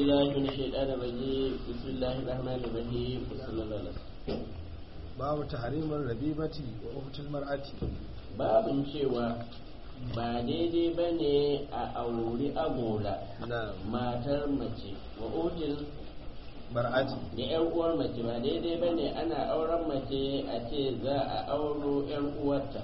بالله من الشيطان الرجيم بسم الله الرحمن الرحيم وصلى الله عليه وسلم babu tahrimar rabibati wa uhtul mar'ati babin cewa ba daidai ba ne a auri agola na matar mace wa ujin mar'ati da yan uwar mace ba daidai ba ne ana auren mace a ce za a auro yan uwarta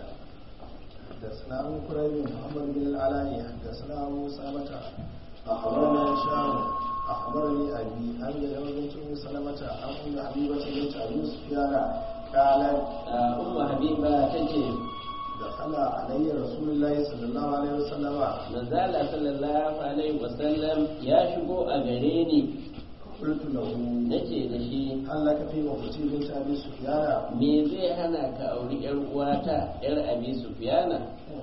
حدثنا ابو كريب محمد بن العلاء حدثنا ابو سلمة اخبرنا هشام اخبرني ابي ان يوم بنت ام سلمة عن ام حبيبة بنت ابي سفيان قالت umma habiba ta ce دخل علي رسول الله صلى الله عليه وسلم manzala sallallahu alaihi wasallam ya shigo a gare ni قلت له nace da shi هل لك في وقتي بنت ابي سفيان me zai hana ka auri yar uwata yar abi sufyana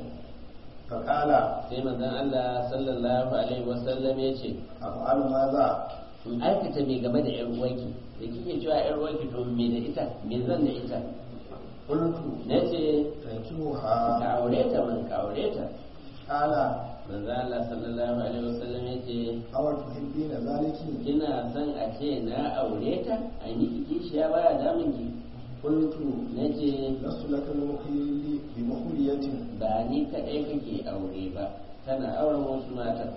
فقال sai manzon Allah sallallahu alaihi wasallam ya ce افعل ماذا in aikata me game da yar uwanki da kike cewa yar uwanki to me da ita me zan da ita قلت nace ka تنكوها aure ta man ka aure ta قال manzon Allah sallallahu alaihi wasallam ya ce أو تحبين ذلك kina son a ce na aure ta a miki kishiya baya damun ki قلت nace لست لك بمخيل بمخلية ba ni kaɗai kake aure ba kana auren wasu mata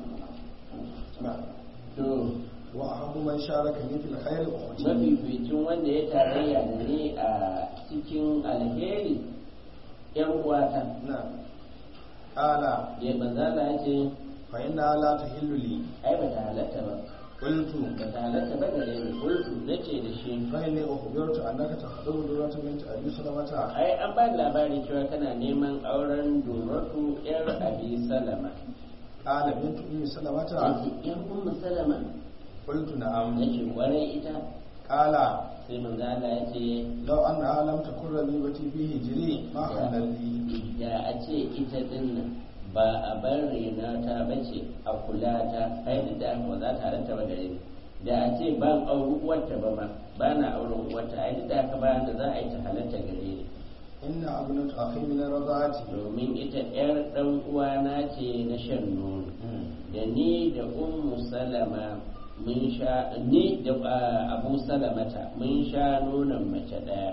نعم to وأحب من شاركني في الخير أختي mafificin wanda ya tarayya da ni a cikin alheri yan uwata نعم قال ya manzala ya ce فإنها لا تحل لي ai ba ta halatta ba قلت ba ta halatta ba gare ni kultu na ce da shi فإني أخبرت أنك تخطب درة بنت أبي سلمة ai an ba da labari cewa kana neman auren duratu yar abi salama قال بنت أم سلمة yace yan ummu salama قلت نعم nace kwarai ita قال sai manzala ya ce لو أنها لم تكن ربيبتي في هجري ما حلل لي da a ce ita dinnan ba a bar rena ta bace a kula ta ai da aka ba za ta halatta ba gare ni da a ce ban auri uwarta ba ma ba na auren uwarta ai da aka ba da za a yi ta halatta gare ni إن ابنة أخي من الرضاعة domin ita yar dan uwana ce na shan nono da ni da ummu salama mun sha ni da ah, abu salamata mun sha nonon mace daya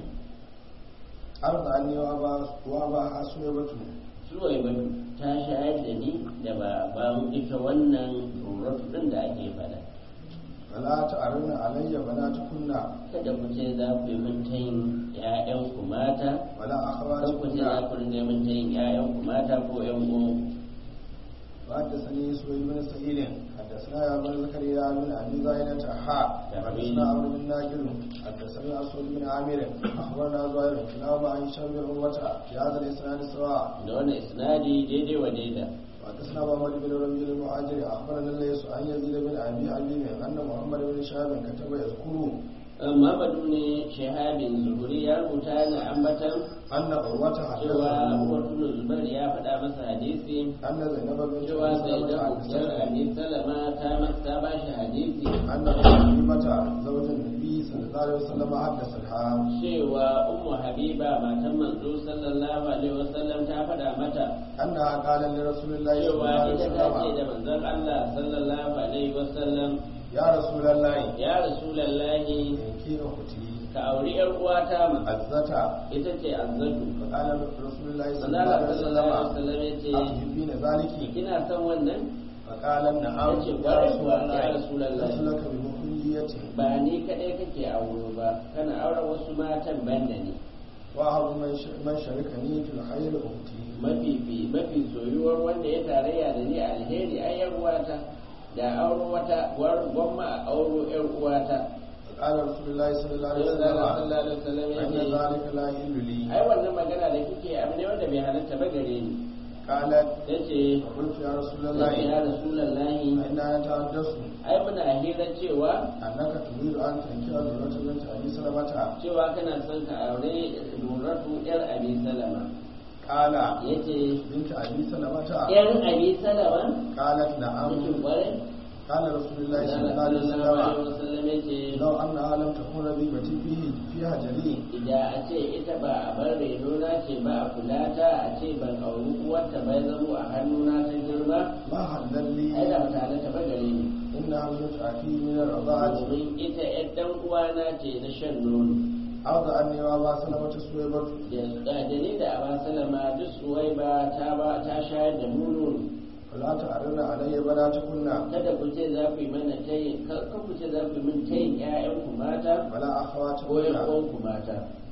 أرض عني وأبا وأبا سويبة suwai batu ta shayar da ni da baban ita wannan rurratu din da ake fada فلا تعرضن علي بناتكن kada ku ce za ku yi min tayin ƴaƴanku mata ولا kan ku ce za أخواتكن ku ringa min tayin ƴaƴanku mata ko ƴan uwan وحدثني سويد بن سعيد حدثنا يا بن زكريا بن ابي زايدة حاء حدثنا عمرو بن ناجر حدثنا اسود بن عامر اخبرنا زهير كلاهما عن هشام بن عروة في هذا الاسناد سواء da wannan isnadi daidai wa daida وحدثنا محمد بن ربيع المعاجر اخبرنا الليث عن يزيد بن ابي حبيب ان محمد بن شهاب كتب يذكر Muhammadu ne shahabin zuhuri ya rubuta na ambatan ان عروة cewa حدثه Abubuwar Zubair ya faɗa masa hadisi ان زينب بنت cewa sai da سلمة bukiyar حدثته Abi Salama ta masa ba shi hadisi ان حبيبة زوج النبي صلى الله عليه وسلم حدثتها cewa ummu habiba matan manzo sallallahu alaihi wasallam ta faɗa mata أنها قال لرسول الله صلى الله cewa عليه ita ta ce da وسلم manzon Allah sallallahu alaihi wasallam يا رسول الله ya rasulullahi إنكي أختي ka auri yar uwata ma عزتا ita ce azzatu فقال رسول الله صلى manzon الله Allah عليه sallallahu alaihi وسلم wasallam ya ce أتحبين ذلك kina son wannan فقال نعم yace يا kwarai رسول kuwa ya الله rasulullahi لست لك بمخلية ba ni kadai kake auro ba kana auren wasu matan banda ne وأهب من ش- من شركني في الخير أختي mafi fi mafi soyuwar wanda ya tarayya da ni a alheri ai yar uwata da auro wata war gwamma a auro yar uwata فقال رسول الله صلى الله عليه sallallahu وسلم alaihi wasallam ya فإن ce ذلك لا يحل لي ai wannan magana da kike abu ne wanda bai halatta ba gare ni قالت yace فقلت يا رسول yace الله ya rasulullahi فإننا نتحدث ai muna hira cewa أنك تريد أن تنكر ذرة بنت أبي سلمة cewa kana son ka aure luratu yar abi salama قال yace بنت أبي سلمة yar abi salama قالت نعم yace kwarai قال رسول الله صلى الله sallallahu عليه alaihi وسلم wasallam yace لو أنها لم تكن ربيبتي فيه فيها جليل idan a ce ita ba a bar renona ce ba a kula ta a ce ban auri uwarta bai zamo a hannuna ta girma ما حلل لي ai da mutane ta ba gare ni فإنها ابنة أخي من الرضاعة domin ita ‘yar ɗan uwana ce na shan nono أرضى أني وأبا سلمة سويبة da da ni da aba salama duk suwai ba ta ba ta shayar da mu nono فلا تعرضن علي بناتكن kada ku ce za ku yi mana tayin kar ku ce za ku yi min tayin ƴaƴanku mata ولا ko أخواتكن ƴan uwanku mata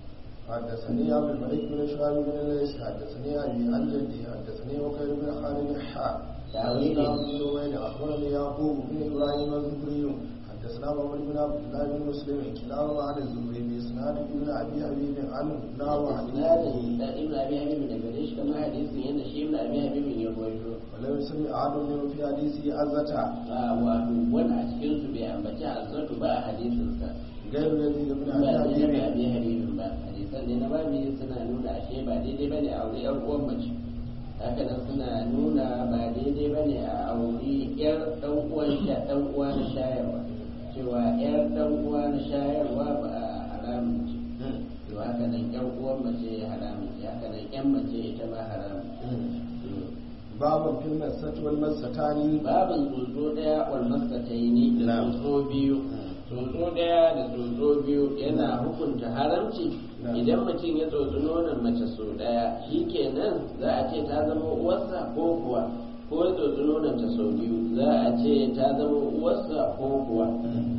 حدثني عبد الملك بن شهاب بن الليث حدثني أبي عن جدي حدثني وكيل بن خالد الحاء تعويل. حدثنا عبد النوين أخبرني يعقوب بن إبراهيم الزهري حدثنا محمد بن عبد الله بن مسلم كلاهما عن الزهري بإسناد ابن أبي حبيب عنه نحو حديثه isnadin da ibn abi habib da gare shi kamar hadisin yadda shi ibn abi habib ya rawaito ولم يسمع أحد منهم في حديثه عزة a wato wani a cikin su bai ambaci azzatu ba a hadisin sa غير يزيد بن ba da أبي ibn حبيب abi habib ba hadisan ne na babi suna nuna ashe ba daidai bane a wuri yar uwan mace haka nan suna nuna ba daidai bane a auri yar dan uwan sha dan uwa na shayarwa cewa yar dan uwa na shayarwa ba haramun ce to haka nan yar uwan mace haramun ce haka nan yan mace ita ma haramun ce باب في المسة والمستان babin tsotso daya wal maskataini da Na'am. tsotso biyu tsotso daya da tsotso biyu yana hukunta haramci Na'am. idan mutum ya tsotsi nonon mace sau daya shikenan za a ce ta zama uwarsa ko kuwa ko ya tsotsi nonon ta sau biyu za a ce ta zama uwarsa ko kuwa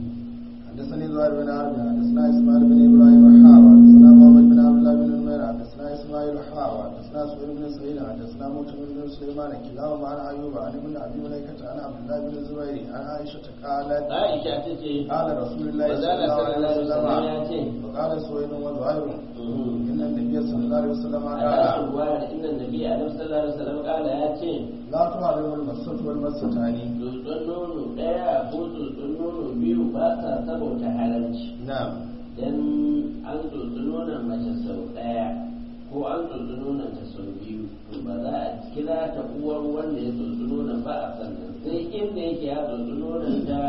حدثني زهير بن عرب حدثنا اسماعيل بن ابراهيم الحاوى حدثنا محمد بن عبد الله بن نمير حدثنا اسماعيل الحاوى حدثنا سهيل بن سعيد حدثنا موسى بن سليمان كلاهما عن ايوب عن ابن ابي مليكه عن عبد الله بن الزبير عن عائشه قالت Aisha ta ce قال رسول الله صلى Manzala الله عليه sallallahu alaihi wasallam ya وسلم ce وقال سهيل وزهير Mhm. ان النبي صلى الله عليه وسلم a قال tashin ruwayar inda nabi alaihi sallallahu alaihi wasallam kala ya ce لا تعلم المسة والمستان tsotson nono ɗaya ko tsotson nono biyu ba sa saboda halarci نعم dan an tsotsi nonon mace sau ɗaya ko an tsotsi nonon ta sau biyu to ba za a kira ta uwar wanda ya tsotsi nonon ba a sannan sai inda yake ya tsotsi nonon ta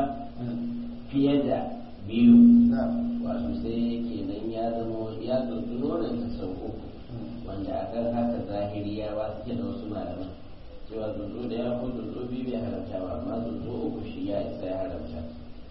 fiye da biyu نعم wato sai kenan ya zama ya tsotsi nonon ta sau uku wanda a kan haka zahiriyawa suke da wasu malaman cewa tsotso da ya ko tsotso biyu bai haramta ba amma tsotso uku shi ya isa ya haramta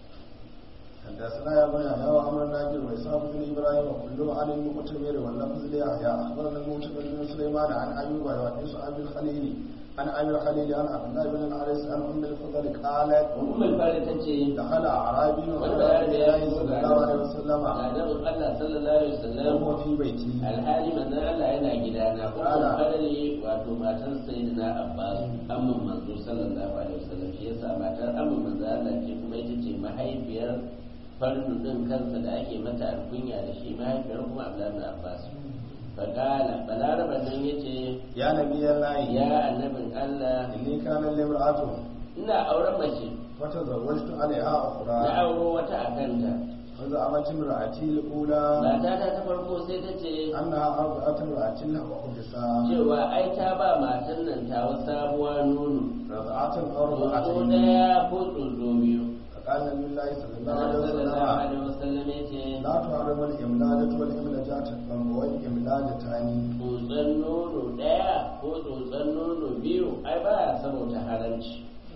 حدثنا يا بني يحيى وعمر الناجر وإسحاق بن إبراهيم وكلهم عن المقتمر واللفظ ليحيى أخبرنا المعتمر بن سليمان عن أيوب وحديث أبي الخليل عن أبي الخليل عن عبد الله بن الحارث عن أم الفضل قالت umar fara ta ce دخل أعرابي wani على bayar da ya الله fito صلى ga الله عليه وسلم annabin Allah sallallahu alaihi wasallam وهو في بيتي alhali manzon Allah yana gidana ko Ala. fadali wato matar sayyidina Abbas amman manzo sallallahu alaihi wasallam shi yasa matar amman manzo Allah ce kuma ita ce mahaifiyar fardu din kansa da ake mata alkunya da shi mahaifiyar kuma Abdullahi ibn Abbas faqala balaraba nan yace يا نبي الله ya annabin Allah إني كان لي امرأة ina auren mace فتزوجت عليها na أخرى auro wata akanta فزعمت امرأتي الأولى matata ta farko sai ta ce أنها أرضعت امرأة لها وحدثا cewa ai ta ba matan nan tawa sabuwa nono رضعة أو tsotso رضعتين daya ko tsotso biyu فقال النبي الله صلى الله Annabi عليه sallallahu وسلم alaihi wasallam ya ce لا تحرم الإملالة والإملجات والإملالتان tsotson nono daya ko tsotson nono biyu ai ba ya saboda haramci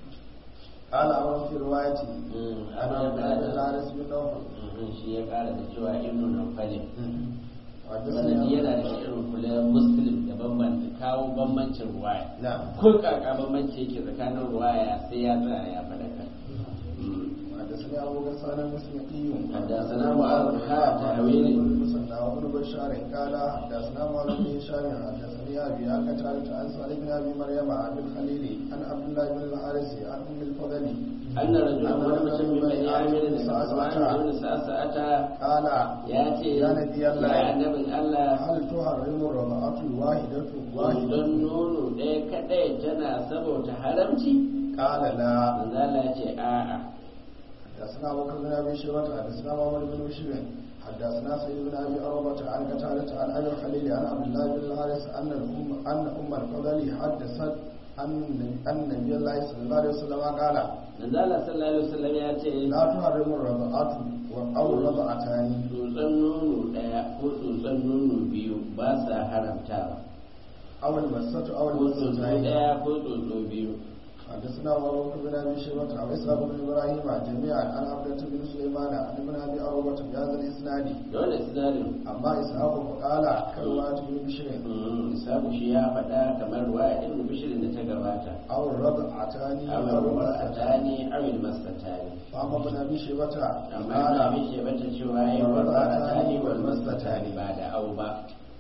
قال أمر في روايتي Mm, أنا amma ya بن kara da الحارث بن نوفل Mhm, shi ya kara da cewa ibnu nawfalin وحدثني sanadi أبو- yana da irin kula muslim da bambanta kawo bambancin ruwaya نعم ko kaka bambanci yake tsakanin ruwaya sai ya tsaya ya fadaka Mm. حدثني أبو غسان المسلمي حدثنا معاذ بن حاتم تأويل. المسنى وابن بشار قال حدثنا معاذ بن هشام حدثني أبي عن قتادة عن صالح بن أبي مريم عن الخليل عن عبد الله بن الحارث عن أم الفضل أن رجلا ولم من بني عامر بن سعسعة قال ya ce يا نبي الله ya annabin Allah هل تحرم الرضاعة الواحدة واحدة don nono ɗaya kaɗai tana saboda haramci قال لا manzo Allah ya ce a'a حدثنا أبو بكر بن أبي شيبة حدثنا محمد بن بشير حدثنا سيد بن أبي عروبة عن قتادة عن أبي الخليل عن عبد الله بن الحارث أن الأم أن أم الفضل حدثت أن أن النبي الله صلى الله عليه وسلم قال manzo Allah sallallahu alaihi wasallam ya ce لا تحرم الرضاعة أو الرضعتان tsotson nono ɗaya ko tsotson nono biyu ba sa haramtawa أو المسة أو ko tsotso المستين ɗaya ko tsotso biyu حدثنا أبو بكر بن أبي شيبة عن إسحاق بن إبراهيم جميعا عن عبدة بن سليمان عن ابن أبي أروبة بهذا الإسناد dole isnadin أما إسحاق فقال كرواة بن بشر isabu shi ya faɗa kamar wa ibn bishirin da ta gabata أو الرضعتان أو awil الرضعتان masatani awil masatani فأما ابن أبي شيبة amma قال ina mishi bata cewa yi wal masatani wal masatani ba da au ba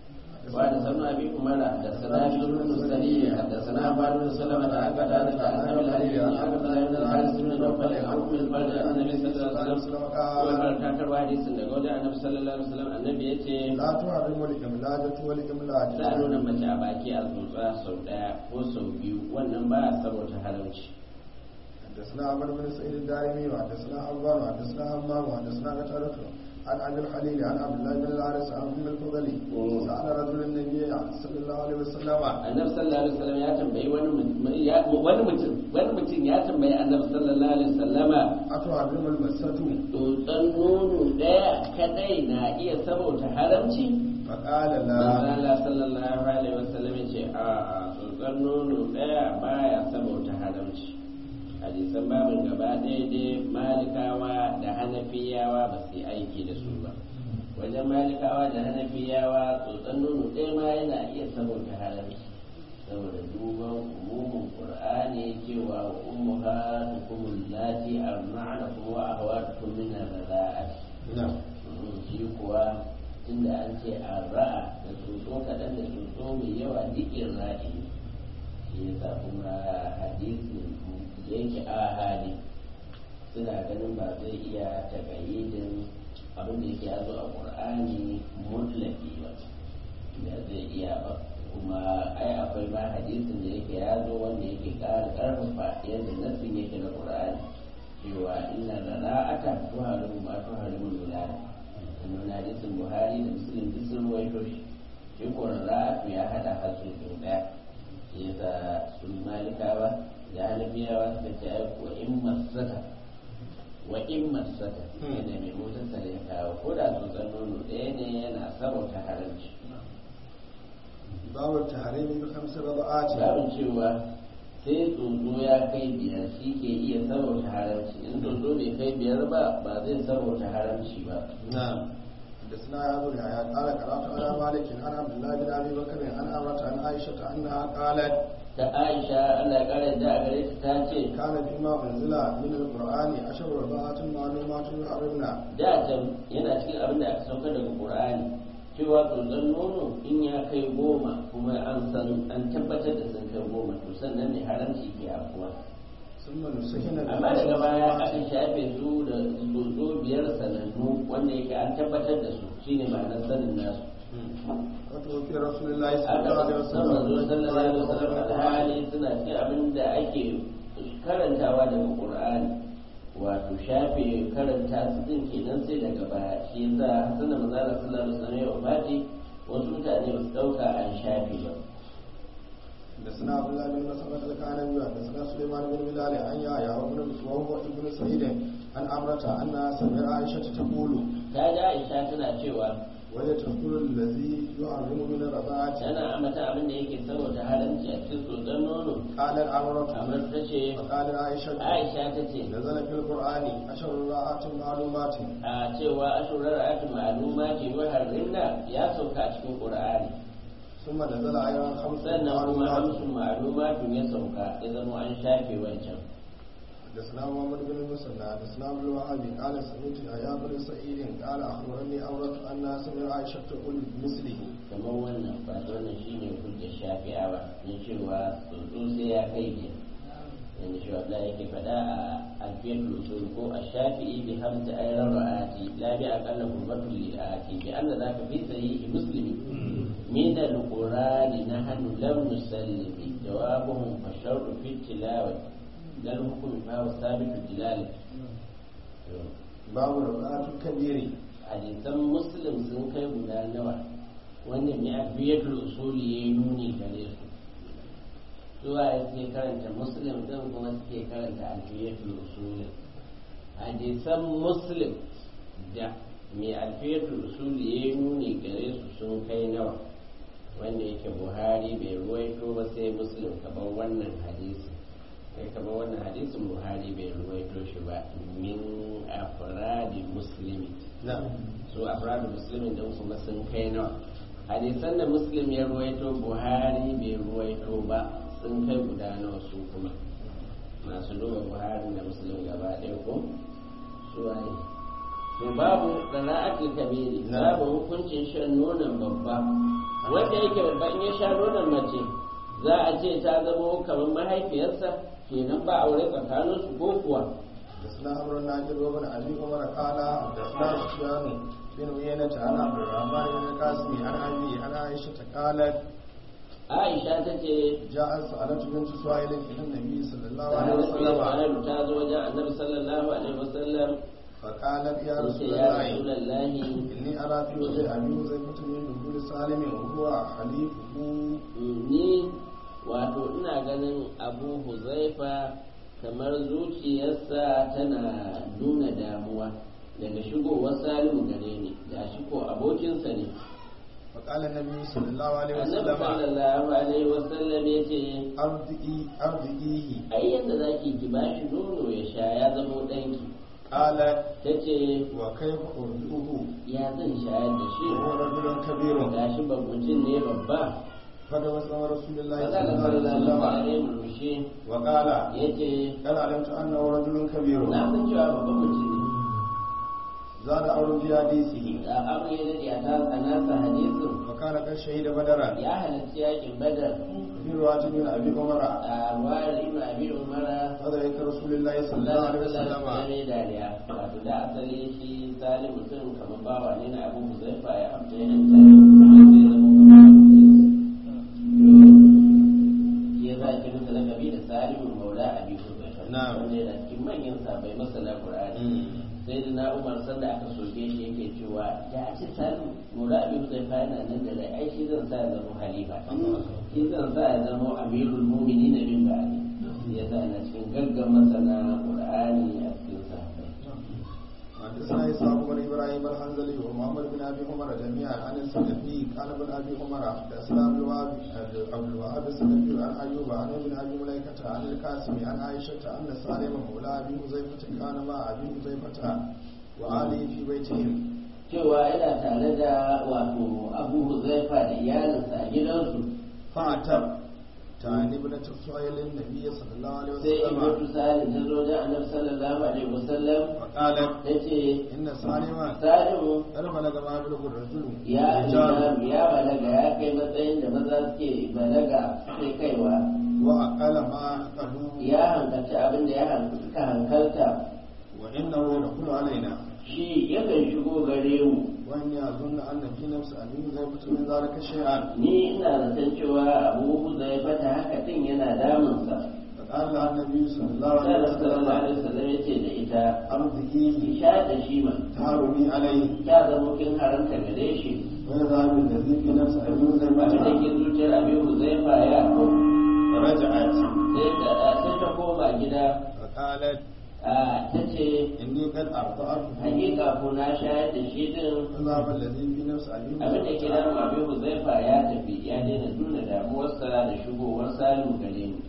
وعن سمع ابي عمر حدثنا بن المرسلين حدثنا عباد بن سلمة عن قتادة عن ابي الحديث عن عبد الله بن الحارث بن نوفل عن ام البلد عن النبي صلى الله عليه وسلم وقال كاكر حديث daga wajen annabi sallallahu alaihi wasallam annabi yace لا تحرم الإملاجة والإملاج za a nuna mace a baki a tsotsa sau daya ko sau biyu wannan ba a saboda haramci حدثنا عمرو بن سعيد الدارمي وحدثنا أبان وحدثنا همام وحدثنا قتادة عن أبي الخليل عن عبد الله بن الحارث عن أم الفضل سأل رجل النبي صلى الله عليه وسلم annabi sallallahu alaihi wasallam ya tambayi wani mutum ya- wani mutum wani mutum ya tambayi annabi sallallahu alaihi wasallama أتحرم المسة tsotsan nono daya kadai na iya saboda haramci فقال لا Allah sallallahu alaihi wasallam ya ce a a tsotsar nono daya baya saboda haramci hadisan babin gaba ɗaya dai malikawa da hanafiyawa ba su yi aiki da su ba wajen malikawa da hanafiyawa tsotsar nono ɗaya ma yana iya saboda haramci saboda duban umumin qur'ani cewa wa ummahatukum allati arna'nakum wa akhawatukum min ar-rada'ati نعم shi kuwa tunda an ce a ra'a da tsotso kaɗan da tsotso mai yawa dikin ra'i shi yasa kuma hadisin da yake ahadi suna ganin ba zai iya tagayyidin abin da yake yazo a qur'ani mutlaki ba da zai iya ba kuma ai akwai ma hadisin da yake yazo wanda yake ƙara ƙarfafa yadda nassin yake na qur'ani cewa inna ra'ata tuharimu ma tuharimu bilal sannan hadisin buhari da muslim duk sun ruwaito shi shi ko ra'atu ya hada hasu sau daya shi yasa su malikawa da hanafiyawa suka ce ai ko in masaka wa in masaka yadda mai motar ya kawo ko da tsotson nono ɗaya ne yana sarauta haramci باب التحريم بخمس رضعات babin cewa sai tsotso ya kai biyar shi ke iya sarauta haramci in tsotso bai kai biyar ba ba zai sarauta haramci ba نعم حدثنا يا ابو يحيى قال قرات على مالك عن عبد الله بن ابي بكر عن امرة عن عائشه انها قالت ta aisha allah ya kara da a gare ta ta ce كان فيما انزل من القران عشر رضعات معلومات يحرمنا da can yana cikin abin da aka sauka daga qur'ani cewa tsotson nono in ya kai goma kuma an san an tabbatar da sun kai goma to sannan ne haramci ke afuwa ثم نسخنا amma daga baya aka shafe su da tsotso biyar sanannu wanda yake an tabbatar da su shine ma'anar sanin nasu وتوفي رسول الله صلى aka الله عليه san manzo sallallahu alaihi wasallam وسلم alhali suna cikin abin da ake karantawa daga qur'ani wato shafe karanta su din kenan sai daga baya shi yasa sanin manzo sallallahu alaihi wasallam ya wafati wasu mutane ba su dauka an shafe ba حدثنا عبد الله بن مسعود الكعنبي حدثنا سليمان بن بلال عن يحيى وابن وهو ابن سعيد عن امرة انها سمع عائشه تقول ta ga Aisha tana cewa وهي تذكر الذي يحرم من الرضاعة tana amata abin da yake saboda haramci a cikin tsotson nono قالت امرة kamar ta ce فقال عائشة Aisha ta ce نزل في القرآن عشر رضاعات معلومات a cewa ashurar ayatu ma'aluma ce wa harrinna ya sauka a cikin qur'ani ثم نزل أيضا خمس sannan kuma معلومات hamsin ma'alumatu ya sauka ya zama an shafe wancan حدثنا محمد بن المثنى حدثنا ابن الوهاب قال سمعت يحيى بن سعيد قال اخبرني امرة انها سمع عائشة تقول بمثله kamar wannan ba wannan shine hujjar shafi'awa na cewa tsotso sai ya kai biyar yanda shi Allah yake faɗa a alfiyatul usul ko a shafi'i bi hamsa ayran ra'ati la bi aqalla hurmatul li'ati bi anna zaka fi sahihi muslimi min al-qur'ani nahnu lam nusallimi jawabuhum fa sharru fi tilawati lal hukm fa huwa thabitu dilali باب رضاعة الكبير hadisan muslim sun kai guda nawa wanda mai alfiyatul usuli ya yi nuni gare su zuwa ya suke karanta muslim din kuma suke karanta alfiyatul usuli hadisan muslim da mai alfiyatul usuli ya yi nuni gare su sun kai nawa wanda yake buhari bai ruwaito ba sai muslim kamar wannan hadisi kai kamar wannan hadisin buhari bai ruwaito shi ba min afradi muslimi su afradi muslimin din kuma sun kai nawa hadisan da muslim ya ruwaito buhari bai ruwaito ba sun kai guda nawa su kuma masu duba buhari da muslim gaba ɗaya ko su waye to babu qira'atul kabiri babu hukuncin shan nonon babba wanda yake babba in ya sha nonon mace za a ce ta zama kamar mahaifiyarsa kenan ba aure tsakanin su ko kuwa حدثنا عمرو الناجر وابن ابي عمر قال حدثنا سفيان بن عيينة عن عبد الرحمن بن القاسم عن ابي عن عائشة قالت Aisha ta ce جاءت سألت بنت سهيل إلى النبي صلى الله عليه Annabi وسلم sallallahu ta zo wajen Annabi sallallahu alaihi wasallam فقالت يا yace رسول ya الله Rasulullahi إني أرى في وجه أبي حذيفة من دخول سالم وهو حليفه ni wato ina ganin Abu Huzaifa kamar zuciyarsa tana nuna damuwa daga shigowar Salimu gare ni da shi ko abokinsa ne فقال النبي صلى الله عليه Annabi وسلم sallallahu alaihi wasallam yace أرضئي أرضئيه ai yanda zaki ki bashi nono ya sha ya zama danki قالت tace وكيف أرضئه ya zan shayar da shi وهو رجل كبير gashi babbacin ne babba فدوس رسول الله Maza صلى da الله عليه sallallahu وسلم alaihi murmushi وقال yace قد علمت أنه رجل كبير na san cewa babban mutum ne زاد أمر في حديثه da abu ya dade a ta tsanasa hadisin وكان قد شهد بدرا ya halarci yakin badar في رواية من أبي عمر a ruwayar ibn abi umara فذلك رسول الله صلى الله عليه وسلم ne dariya wato da asali shi zalim mutum kamar bawa ne na abu huzaifa ya amsa ya hanta sai zama kamar ya za ki masa lakabi da salimu maula abi huzaifa Na'am. wanda yana cikin manyan sabai masana qur'ani sai da na umar sanda aka soke shi yake cewa da a ce salimu maula abi huzaifa yana nan da rai ai shi zan sa ya zama halifa shi zan sa ya zama amirul mu'minin min ba'di ya sa yana cikin gaggan masana qur'ani a cikin sahabbai حدثنا إسحاق بن إبراهيم الحنظلي ومحمد بن أبي عمر جميعا عن السلفي قال ابن أبي عمر حدثنا عبد الوهاب عبد الوهاب السلفي عن أيوب عن ابن أبي مليكة عن القاسم عن عائشة أن سالم مولى أبي حذيفة كان مع أبي حذيفة وآله في بيتهم cewa yana tare da wato abu huzaifa da iyalinsa a gidansu فأتت تعني ابنة سهيل النبي صلى الله عليه sai وسلم ibnu salim ta zo da annabi sallallahu alaihi wasallam فقالت ta ce إن سالما salimu قد بلغ ما يبلغ الرجل ya رجال ya balaga ya kai matsayin da maza suke balaga sai kaiwa وأقل ما قالوا ya hankalci abin da ya hankalta hankalta وإنه يدخل علينا shi yakan shigo gare mu وإني أظن أن في نفس أبي حذيفة من ذلك شيئا ni ina zaton cewa abu huzaifa ta haka din yana damunsa فقال لها النبي صلى الله sai عليه sallallahu alaihi وسلم wasallam ya ce da ita أرضئيه ki sha da shi ma تهرمي عليه ta zama kin haramta gare shi ويذهب الذي في نفس أبي abin da حذيفة ke zuciyar abin huzaifa ya kau فرجعت sai ta sai ta koma gida فقالت a ta ce إني قد أرضعته hakika ko na shayar da shi din فذهب الذي في نفس أبي abin da ke حذيفة damu abin huzaifa ya tafi ya daina nuna damuwarsa da shigowar salimu gare ni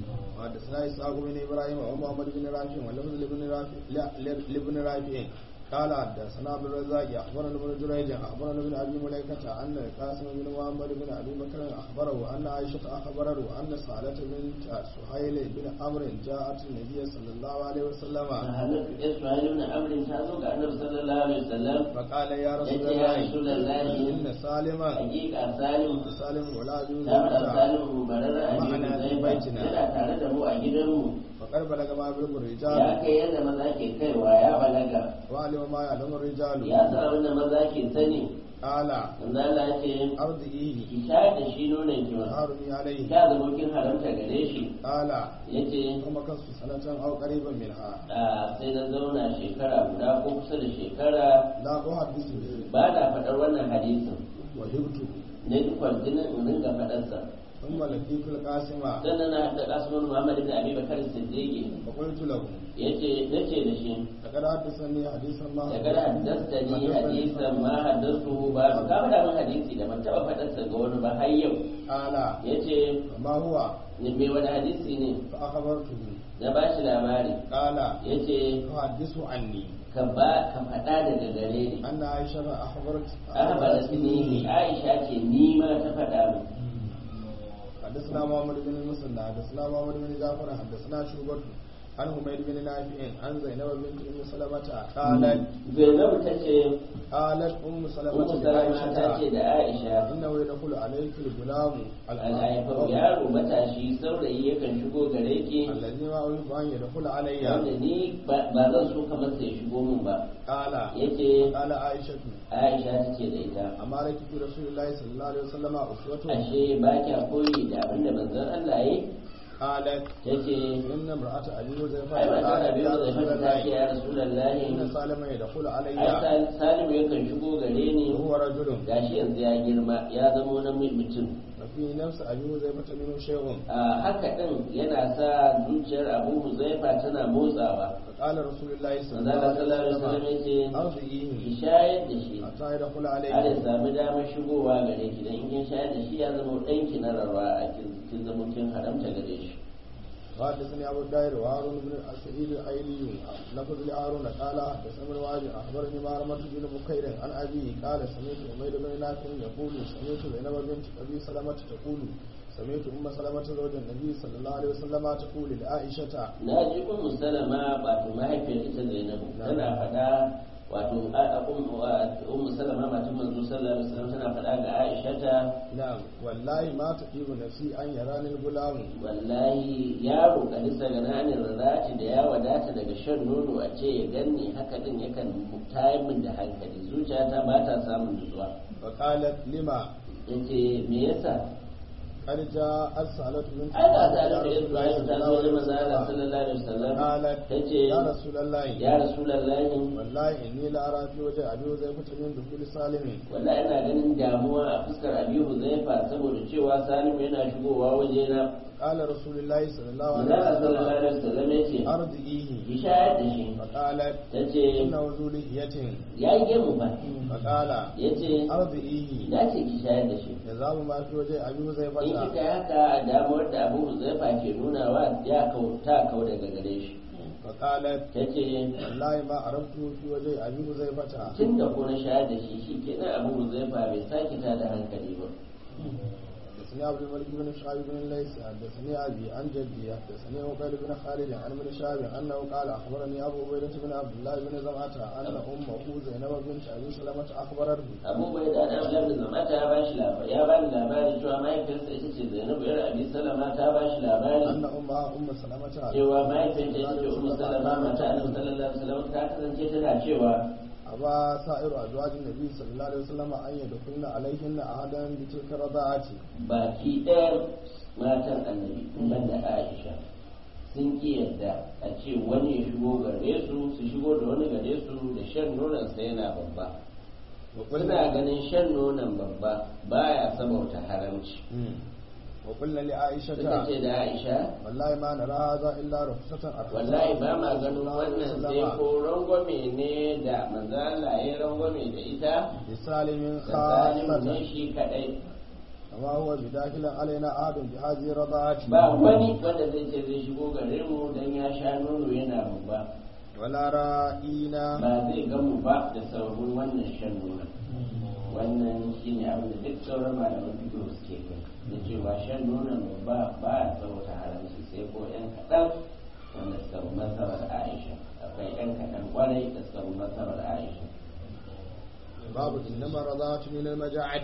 وحدثنا إسحاق بن إبراهيم ومحمد بن رافع ولفظ لابن رافع لا- لابن رافع قال حدثنا عبد الرزاق أخبرنا ابن جريج أخبرنا ابن أبي مليكة أن القاسم بن محمد بن أبي بكر أخبره أن عائشة أخبره أن سالة بنت سهيل بن عمرو جاءت النبي صلى الله عليه وسلم Halittu Isra'ilu na Amrin ta zo ga Annabi sallallahu alaihi wasallam فقال يا رسول yace ya Rasulullahi الله إن سالما hakika Salim سالم ولا أبي ta faɗa حذيفة Salim barar abin Ma'ana zai fi baitina. yana tare da mu a gidanmu فقد بلغ ما يبلغ ya الرجال kai yadda maza ke kaiwa ya balaga وعلم ما يعلم الرجال ya sa abin da maza ke sani قال manzo Allah ya ce أرضئيه ki shayar da shi nonon ki ma حارمي عليه ta zama kin haramta gare shi قال yace kuma kansu sanatan au qariban minha a sai na zauna shekara guda ko kusa da shekara la uhaddisu ba na faɗar wannan hadisin wa hibtu na duk kwantinan in ringa faɗarsa thumma laqitul qasima sannan na haɗa kasuwan Muhammad ibn Abi Bakar Siddiqi fa qultu lahu yace nace da shi laqad haddathani hadithan ma da kada haddastani hadisan ma haddastu ba ka faɗa min hadisi da ban taɓa faɗarsa ga wani ba har yau qala yace ma huwa ni me wani hadisi ne fa akhbartuhu na ba shi labari قال ya ce تحدث عني ka ba ka faɗa daga gare ni أن عائشة أخبرت ahbara sinihi aisha ce ni ma ta faɗa min حدثنا محمد بن المثنى حدثنا محمد بن جعفر حدثنا شعبة عن حميد بن نافع عن زينب بنت ام سلمة قالت zainabu ta ce قالت ام سلمة ummu salama ta ce لعائشة da aisha انه يدخل عليك الغلام al'aifar yaro matashi saurayi yakan shigo gare ki الذي ما أحب أن يدخل علي wanda ni ba ba zan so kamar sai ya shigo min ba قال yace قال عائشة aisha ta ce da ita أمارك في رسول الله صلى الله عليه وسلم أسوة ashe ba kya koyi da abin da manzon Allah yi قالت ta ce إن امرأة أبي حذيفة ai ba ta قالت biyu يا da رسول fata ta ce الله ya rasulullahi إن سالم يدخل علي ai Sal- salimu yakan shigo gare ni وهو رجل gashi yanzu ya girma ya zamo na mutum وفي نفس أبي حذيفة منه شيء a haka din yana sa zuciyar abu huzaifa tana motsawa فقال رسول الله صلى manzo الله Allah عليه sallallahu alaihi wasallam وسلم yace أرضيه ki shayar da shi حتى يدخل har ya عليك sami damar shigowa gare ki dan in kin shayar da shi ya zama ɗanki na rarwa a kin kin zama kin haramta gare shi وحدثني أبو الداير وهارون بن سعيد الأيلي لفظ لهارون قال حدثنا ابن واجد أخبرني معرمة بن بكير عن أبيه قال سمعت عمير بن نافع يقول سمعت زينب بنت أبي سلمة تقول سمعت أم سلمة زوج النبي صلى الله عليه وسلم تقول لعائشة na ji ummu salama wato mahaifiyar ita zainabu tana faɗa wato a- a- um- wa- ummu salama matan manzo sallallahu alaihi wasallam tana faɗa ga aisha ta نعم والله ما تطيب نفسي أن يراني الغلام wallahi yaro kadisa ga nanin rarraci da ya wadata daga shan nono a ce ya ganni haka din yakan tayar min da hankali zuciyata ba ta samun nutsuwa فقالت لما yace me yasa قد جاءت سألت بنت ai ga ta da رسول الله Ibrahim صلى ta الله zo da عليه manzo Allah وسلم sallallahu alaihi wasallam قالت tace يا رسول الله ya rasulullahi والله إني لأرى في وجه أبي حذيفة من دخول سالم wallahi ina ganin damuwa a fuskar Abi Huzaifa saboda cewa Salim yana shigowa wajena قال رسول الله صلى الله manzo Allah عليه sallallahu وسلم alaihi wasallam yace أرضيه ki shayar da shi فقالت tace إنه ذو لحية ya yi gemu ba فقال yace أرضيه ya ce ki shayar da shi يذهب ما في وجه أبي in حذيفة kika yi haka damuwar da abu huzaifa ke nunawa ya kau ta kau daga gare shi فقالت ta ce والله ما عرفته في وجه أبي حذيفة tun da ko na shayar da shi shi kenan abu huzaifa bai sake ta da hankali ba حدثني عبد الملك بن شعيب بن الليث حدثني ابي عن جدي حدثني عقيل بن خالد عن ابن شهاب انه قال اخبرني ابو عبيده بن عبد الله بن زمعه ان امه زينب بنت ابي سلمه اخبرته abu bai da ɗan labin zamata ya bashi labari ya bani labari cewa mahaifiyarsa ita ce zainabu yar abi salama ta bashi labari ان امها ام سلمه cewa mahaifiyarta ita ce ummu salama mata annabi sallallahu alaihi wasallam ta kasance tana cewa ابى سائر ازواج النبي صلى الله عليه وسلم ان يدخلن عليهن احدا بتلك الرضاعه baki ɗaya matan annabi banda aisha sun ki yadda a ce wani ya shigo gare su su shigo da wani gare su da shan nonon sa yana babba suna ganin shan nonon babba baya sabauta haramci وقلنا لعائشه suka ce da aisha والله ما نرى هذا الا رخصه ارخص wallahi ba ma ganin wannan sai ko rangwame ne da manzo Allah ya rangwame da ita لسالم da salimu ne خاصه shi kadai وما هو بداخل علينا أحد بهذه الرضاعة ba wani wanda zai ce zai shigo gare mu dan ya sha nono yana babba ولا رائنا ba zai gamu ba da saurin wannan shan nuna wannan shi ne abin da duk sauran malaman fito suke kai da cewa shan nuna ba ba ya sauta haramci sai ko yan kaɗan wanda suka bi masarar aisha akwai yan kaɗan kwarai da suka bi masarar aisha باب إنما الرضاعة من المجاعة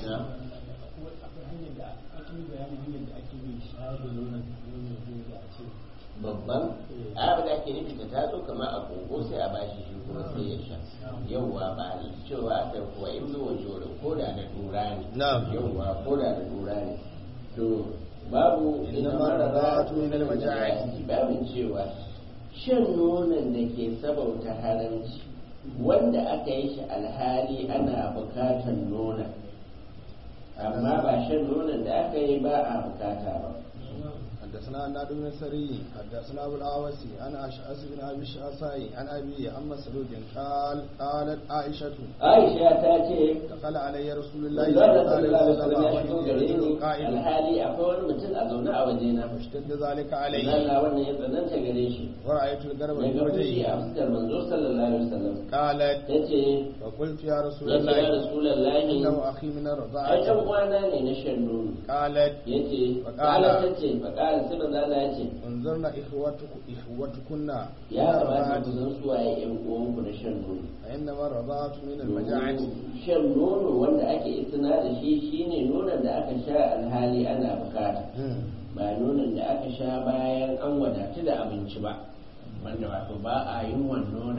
babban abin da ake nufi ta taso kamar a kogo sai a bashi shi kuma sai ya sha yauwa ba cewa aka kuwa in zuwa jorin ko da da dura ne Na'am. yauwa ko da da dura ne to babu Inna ina ma mara radatu za min al-maja'ati. babin cewa shan nonon da ke sabauta haramci wanda aka yi shi alhali ana bukatan nonon amma ba shan nonon da aka yi ba a bukata ba حدثنا عناد بن سري حدثنا ابو الاوسي عن اشعث بن ابي الشعثاء عن ابي عن مسعود قال قالت عائشه aisha ta ce دخل علي رسول الله Allah صلى الله عليه sallallahu alaihi وسلم wasallam ya shigo وإني gare رجل ni قائم alhali akwai wani mutum a zaune a wajena فاشتد ذلك علي Allah wannan ya tsananta gare shi ورأيت القرب ya في ga fushi a وجهي fuskar manzo sallallahu alaihi wasallam قالت ta ce فقلت يا رسول ya ce ya الله rasulallahi إنه أخي من ai ɗan الرضاعة uwana ne na shan nono قالت ya ce Faƙala. faƙala ta ce faƙala sai manzo Allah ya ce انظرنا إخوتك إخوتكن ya من kamata ku الرضاعة san suwaye ƴan uwanku na shan nono فإنما الرضاعة من المجاعة shan nono wanda ake istina da shi shine nonon da aka sha alhali ana bukata ba nonon da aka sha bayan an wadatu da abinci ba wanda wato ba a yin wannan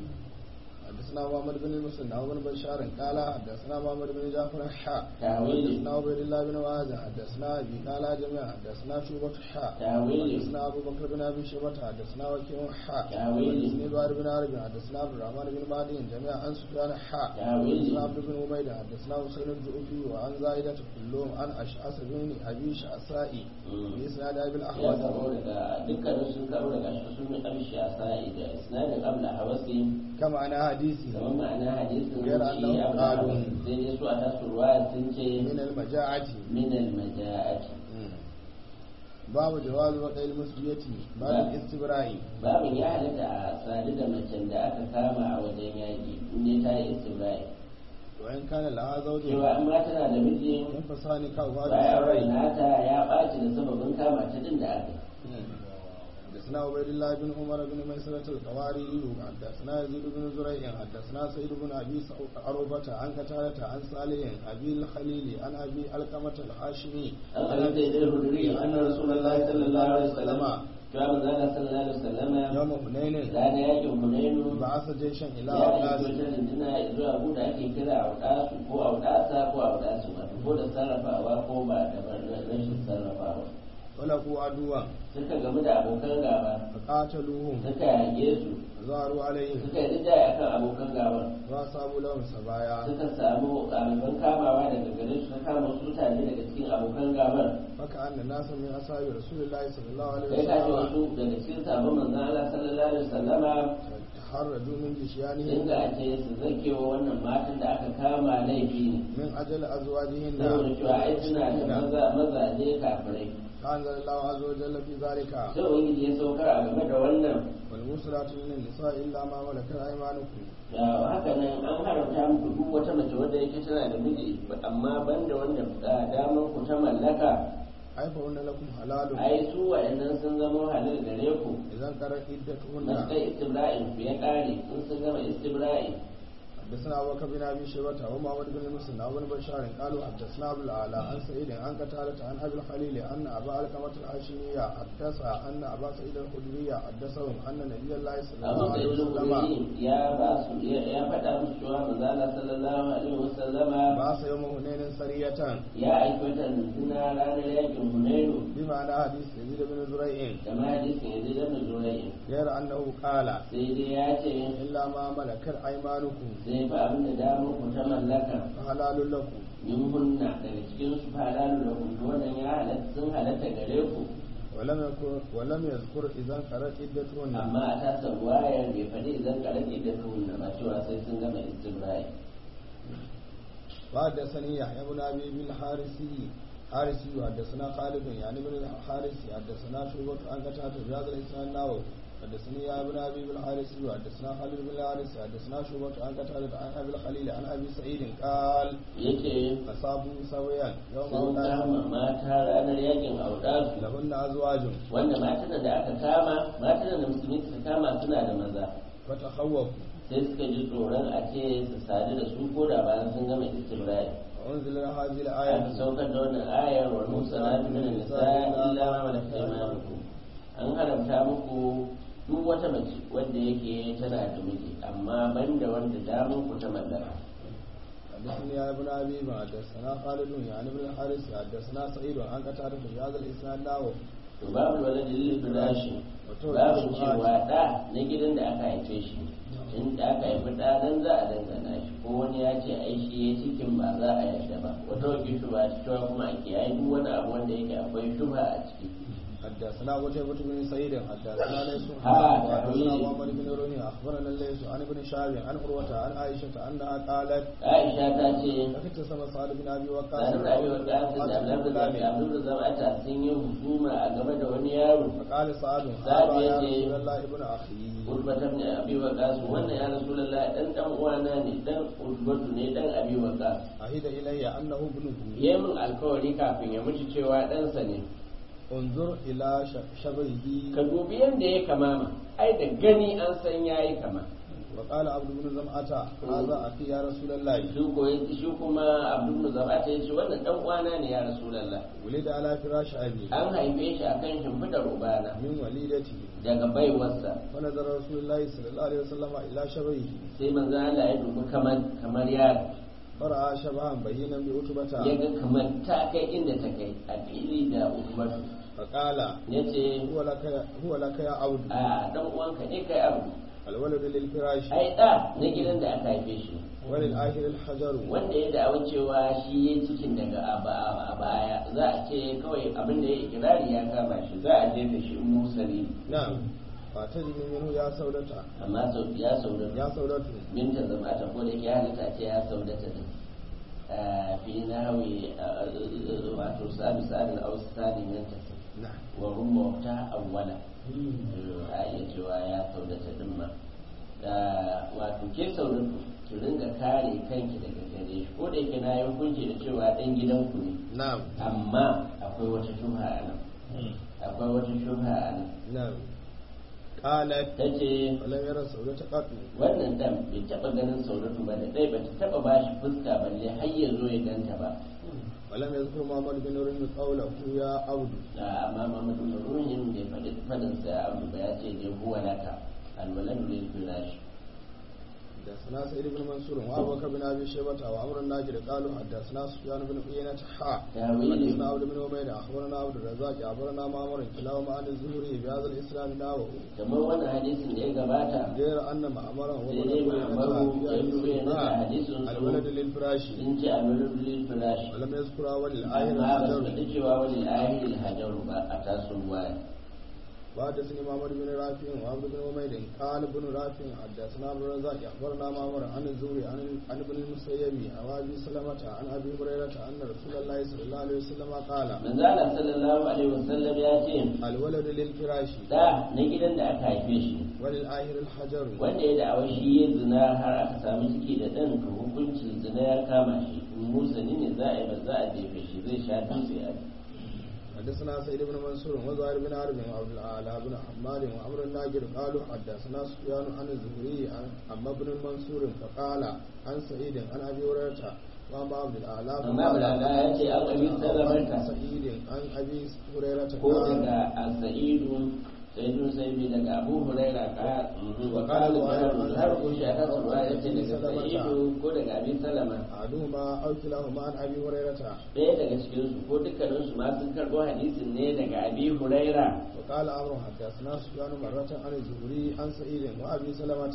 حدثنا محمد بن المسلم بن بشار قال حدثنا محمد بن جعفر حاء تاويل حدثنا عبيد الله بن معاذ حدثنا ابي قال جميعا حدثنا شعبة حاء تاويل. حدثنا ابو بكر بن ابي شيبة حدثنا وكيع حاء تاويل. حدثني بار بن عربي حدثنا عبد الرحمن بن مهدي جميعا عن سفيان حاء تاويل. حدثنا عبد بن عبيد حدثنا حسين الجوفي وعن زائدة كلهم عن اشعث بن ابي شعثاء باسناد ابي ya الاحوص karo daga dukkanin sun karo daga shi sun yi amshi a sa'i da isnadin abla hawasi كما انا حديثي kamar ma'ana hadisin Gayar shi annahu abla qalu. hawasi sai dai su a tasu ruwa sun ce من المجاعة min al-maja'ati باب جواز وقع المسجية بعد نعم. الاستبراء babin ya halatta a sadu da macen da aka kama a wajen yaƙi in ta yi istibra'i وإن كان لها زوج cewa in ma tana da miji ينفصان كوفاد bayan rai السرين nata ya ɓaci da sababin kama ta din da aka yi. حدثنا عبيد الله بن عمر بن ميسرة القواري حدثنا يزيد بن زريع حدثنا سيد بن ابي عروبة عن قتادة عن صالح ابي الخليل عن ابي القمة الحاشمي an halatta idan huduri an rasulullahi sallallahu alaihi wasallam cewa manzala sallallahu alaihi wasallam يوم حنين ranar yakin hunainu بعث جيشا الى ya aiki اولاس wata rundunar zuwa abu da ake kira audasu ko audasa ko audasu wato ko da sarrafawa ko ba da rashin sarrafawa ولقوا عدوا suka gamu da abokan gaba فقاتلوهم suka yage su ظهروا عليهم suka yi rijaya akan abokan gaban واصابوا لهم سبايا suka samu ɗaliban kamawa daga gare su suka kama wasu mutane daga cikin abokan gaban فكأن ناسا من أصحاب رسول الله صلى الله عليه sai ka ji وسلم wasu daga cikin sabon manzon Allah sallallahu alaihi wasallama تحرجوا من sun جشيانهم ga ce su zakewa wannan matan da aka kama laifi ne من أجل أزواجهن saboda cewa ai suna da maza mazaje kafirai فأنزل الله عز وجل في ذلك sai ubangiji ya saukar a game da wannan والمسرات من النساء إلا ما ملكت أيمانكم da haka nan an haramta muku duk wata mace wadda yake tana da miji amma banda wanda da damar ku ta mallaka أي فهن لكم حلال ai su wa'annan sun zama halal gare ku إذا انقرأت na عدتهن kai istibra'in ku ya kare in sun gama istibra'i حدثنا أبو بكر بن أبي شيبة ومحمد بن مسلم وابن بشار قالوا حدثنا أبو الأعلى عن سعيد عن قتادة عن أبي الخليل أن أبا الكمة الهاشمية حدث أن أبا سعيد الخدري حدثهم أن نبي الله صلى abu الله da عليه وسلم ilmi ya ba su ya faɗa musu cewa manzala sallallahu alaihi wasallama بعث يوم حنين سرية ya aiki wata runduna ranar yakin hunainu بمعنى حديث يزيد بن زريع kama hadisin yanzu da nuzulai غير أنه قال sai dai ya ce إلا ما ملكت أيمانكم sai fa abin da damar ku ta mallaka فحلال لكم min hunna daga cikin su falalu da kuntu wannan ya halatta sun halatta gare ku ولم يذكر ولم يذكر إذا انقرأت عدتهن amma a tasar wayar bai faɗi idan karami da tuhunna ba cewa sai sun gama istibra'i وحدثني يحيى بن ابي بن الحارثي حارثي وحدثنا خالد يعني بن الحارثي حدثنا شعبة عن قتادة بهذا الاسناد النووي حدثني يا ابن ابي بن الحارثي وحدثنا خالد بن الحارثي حدثنا شعبة عن قتادة عن ابي الخليل عن ابي سعيد قال yake اصابوا سويا يوم sun أوداس kama mata ranar yakin audasu لهن ازواج wanda matan da aka kama matan da musulmi suka kama suna da maza فتخوفوا sai suka ji tsoron a ce su sadu da su ko da bayan sun gama istibra'i وانزل هذه aka الايه saukar da wannan ayar wa musanatu min nisa illa ma malakat aymanukum an haramta muku duk wata mace wanda yake tana da miji amma banda wanda damun ku ta mallaka حدثني يا ابن ابي ما حدثنا خالد يعني بن الحارث حدثنا سعيد عن قتادة بهذا الاسناد النووي to babu wani dalilin firashi babu cewa da na gidan da aka haife shi in da aka haifi da nan za a dangana shi ko wani ya ce ai shi ya cikin ba za a yarda ba wata wakil shuba ta cewa kuma a kiyaye duk wani abu wanda yake akwai shubha a ciki حدثنا قتيبة بن سعيد حدثنا ليس ها، حدثنا تحويل. محمد بن رمي أخبرنا الليث عن ابن شهاب عن عروة عن عائشة أنها قالت aisha ta ce اختصم سعد بن أبي وقاص sani da abin wanda aka da abin da zafi abin da zama ta sun yi husuma a game da wani yaro فقال سعد سعد هذا يا يجي. رسول الله ابن أخي ulbatan ne abi waqas wannan ya rasulullah dan dan uwana ne dan ulbatu ne dan abi waqas أهد إلي أنه ابنه yayi min alkawari kafin ya mutu cewa ɗansa ne انظر إلى ش- شبهه ka dubi yadda ya kamama ai da gani an san yayi kama وقال عبد بن زمعة هذا أخي يا رسول الله shi ko shi kuma abdul zabata yace wannan dan uwana ne ya rasulullah ولد على فراش أبي an haife shi akan shimfidar ubana من وليدته daga baiwarsa فنظر رسول الله صلى الله عليه وسلم إلى شبهه sai manzo Allah ya dubi kamar kamar yaro فرأى شبها بينا بعتبة ya ga kamar ta kai inda ta kai a fili da ubatu فقال yace هو لك هو لك يا عبد a dan uwanka ne kai abu الولد للفراش ai da na gidan da aka haife shi وللآخر الحجر wanda ya da'awa cewa shi ya cikin daga a ba- a baya za a ce kawai abin da ya ikirari ya kama shi za a jefe shi in musali نعم فاتجد منه يا سودة amma sau ya saudata يا سودة minta zama ta ko da ke halitta ce ya saudata din fi nahawi wato sa'adu sa'adu al-ausani min tafi نعم wa rumma ta awwala a iya cewa ya saudata din ma da wato ke saudatu ki ringa kare kanki daga gare shi ko da yake na yi hukunci da cewa dan gidanku ne نعم amma akwai wata shubha a nan akwai wata shubha a nan نعم قالت ta ce ولم يرى سودة قط wannan dan bai taba ganin saudatu ba da dai ba ta taba ba shi fuska balle har ya zo ya ganta ba ولم يذكر محمد بن رمي قوله يا عبد da amma mamadu ruhin bai faɗi fadin sa abu ba ya ce ne huwa laka alwaladu lil firash حدثنا سعيد بن منصور وابو بكر بن ابي شيبه وعمر الناجر قالوا حدثنا سفيان بن عيينة حا تاويل حدثنا عبد بن عبيد اخبرنا عبد الرزاق اخبرنا معمر كلاهما عن الزهري بهذا الاسلام ناوه kamar wannan hadisin da ya gabata غير ان معمر sai dai ma'amaru ya nuna yana da hadisin الولد su للفراش sun ce alwaladu lil firash ولم يذكر اول الايه amma ba su الحجر faɗi cewa wani ahil hajaru ba a taso waya وحدثني معمر بن رافع وعبد بن عبيد قال ابن رافع حدثنا عبد الرزاق اخبرنا معمر عن الزهري عن عن ابن المسيب عن ابي سلمه عن ابي هريره ان رسول الله صلى الله عليه وسلم قال manzala sallallahu alaihi wasallam ya ce الولد للفراش da na gidan da aka haife shi وللآخر الحجر wanda ya da'awa shi ya zina har aka samu ciki da ɗan to hukuncin zina ya kama shi in musani ne za a yi ba za a jefe shi zai sha dutse a حدثنا سيد بن منصور وزهير بن حرب وعبد الاعلى بن حماد وعمر الناجر قالوا حدثنا سفيان عن الزهري عن عن ابن المنصور فقال عن سعيد عن ابي هريره وعن عبد الاعلى amma bulaga ya ce an abi عن salamanta سعيد عن ابي هريره ko قال daga al-sa'idu sa'idu sa'ibi daga abu huraira ka wa qala zuhair har ko shi aka tsara ya ce daga sa'idu ko daga abi salama احدهما او كلاهما عن ابي هريره ɗaya daga cikin su ko dukkanin su ma sun karɓo hadisin ne daga abi huraira وقال عمرو حدثنا سفيان مرة عن الزهري عن سعيد وابي سلمة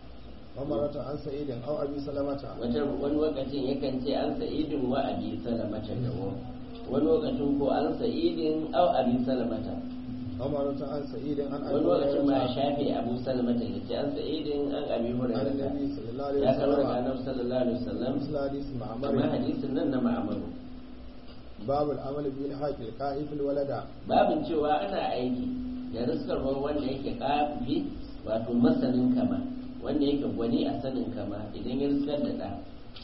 ومرة عن سعيد او ابي سلمة wata wani lokacin yakan ce an sa'idin wa abi salamata da wani lokacin ko an sa'idin au abi salamata ومرة عن سعيد عن wani ابي lokacin ma ya هريرة shafe abu salamata ya ce an sa'idin an abi عن hurairata النبي صلى الله عليه ya karo daga وسلم annabi sallallahu alaihi wasallam مثل حديث amma معمر hadisin nan na ma'amaru باب العمل بالحق القائف الولد babin cewa ana aiki da riskarwar wanda yake kafi wato masanin kama wanda yake gwani a sanin kama idan ya riskar da ɗa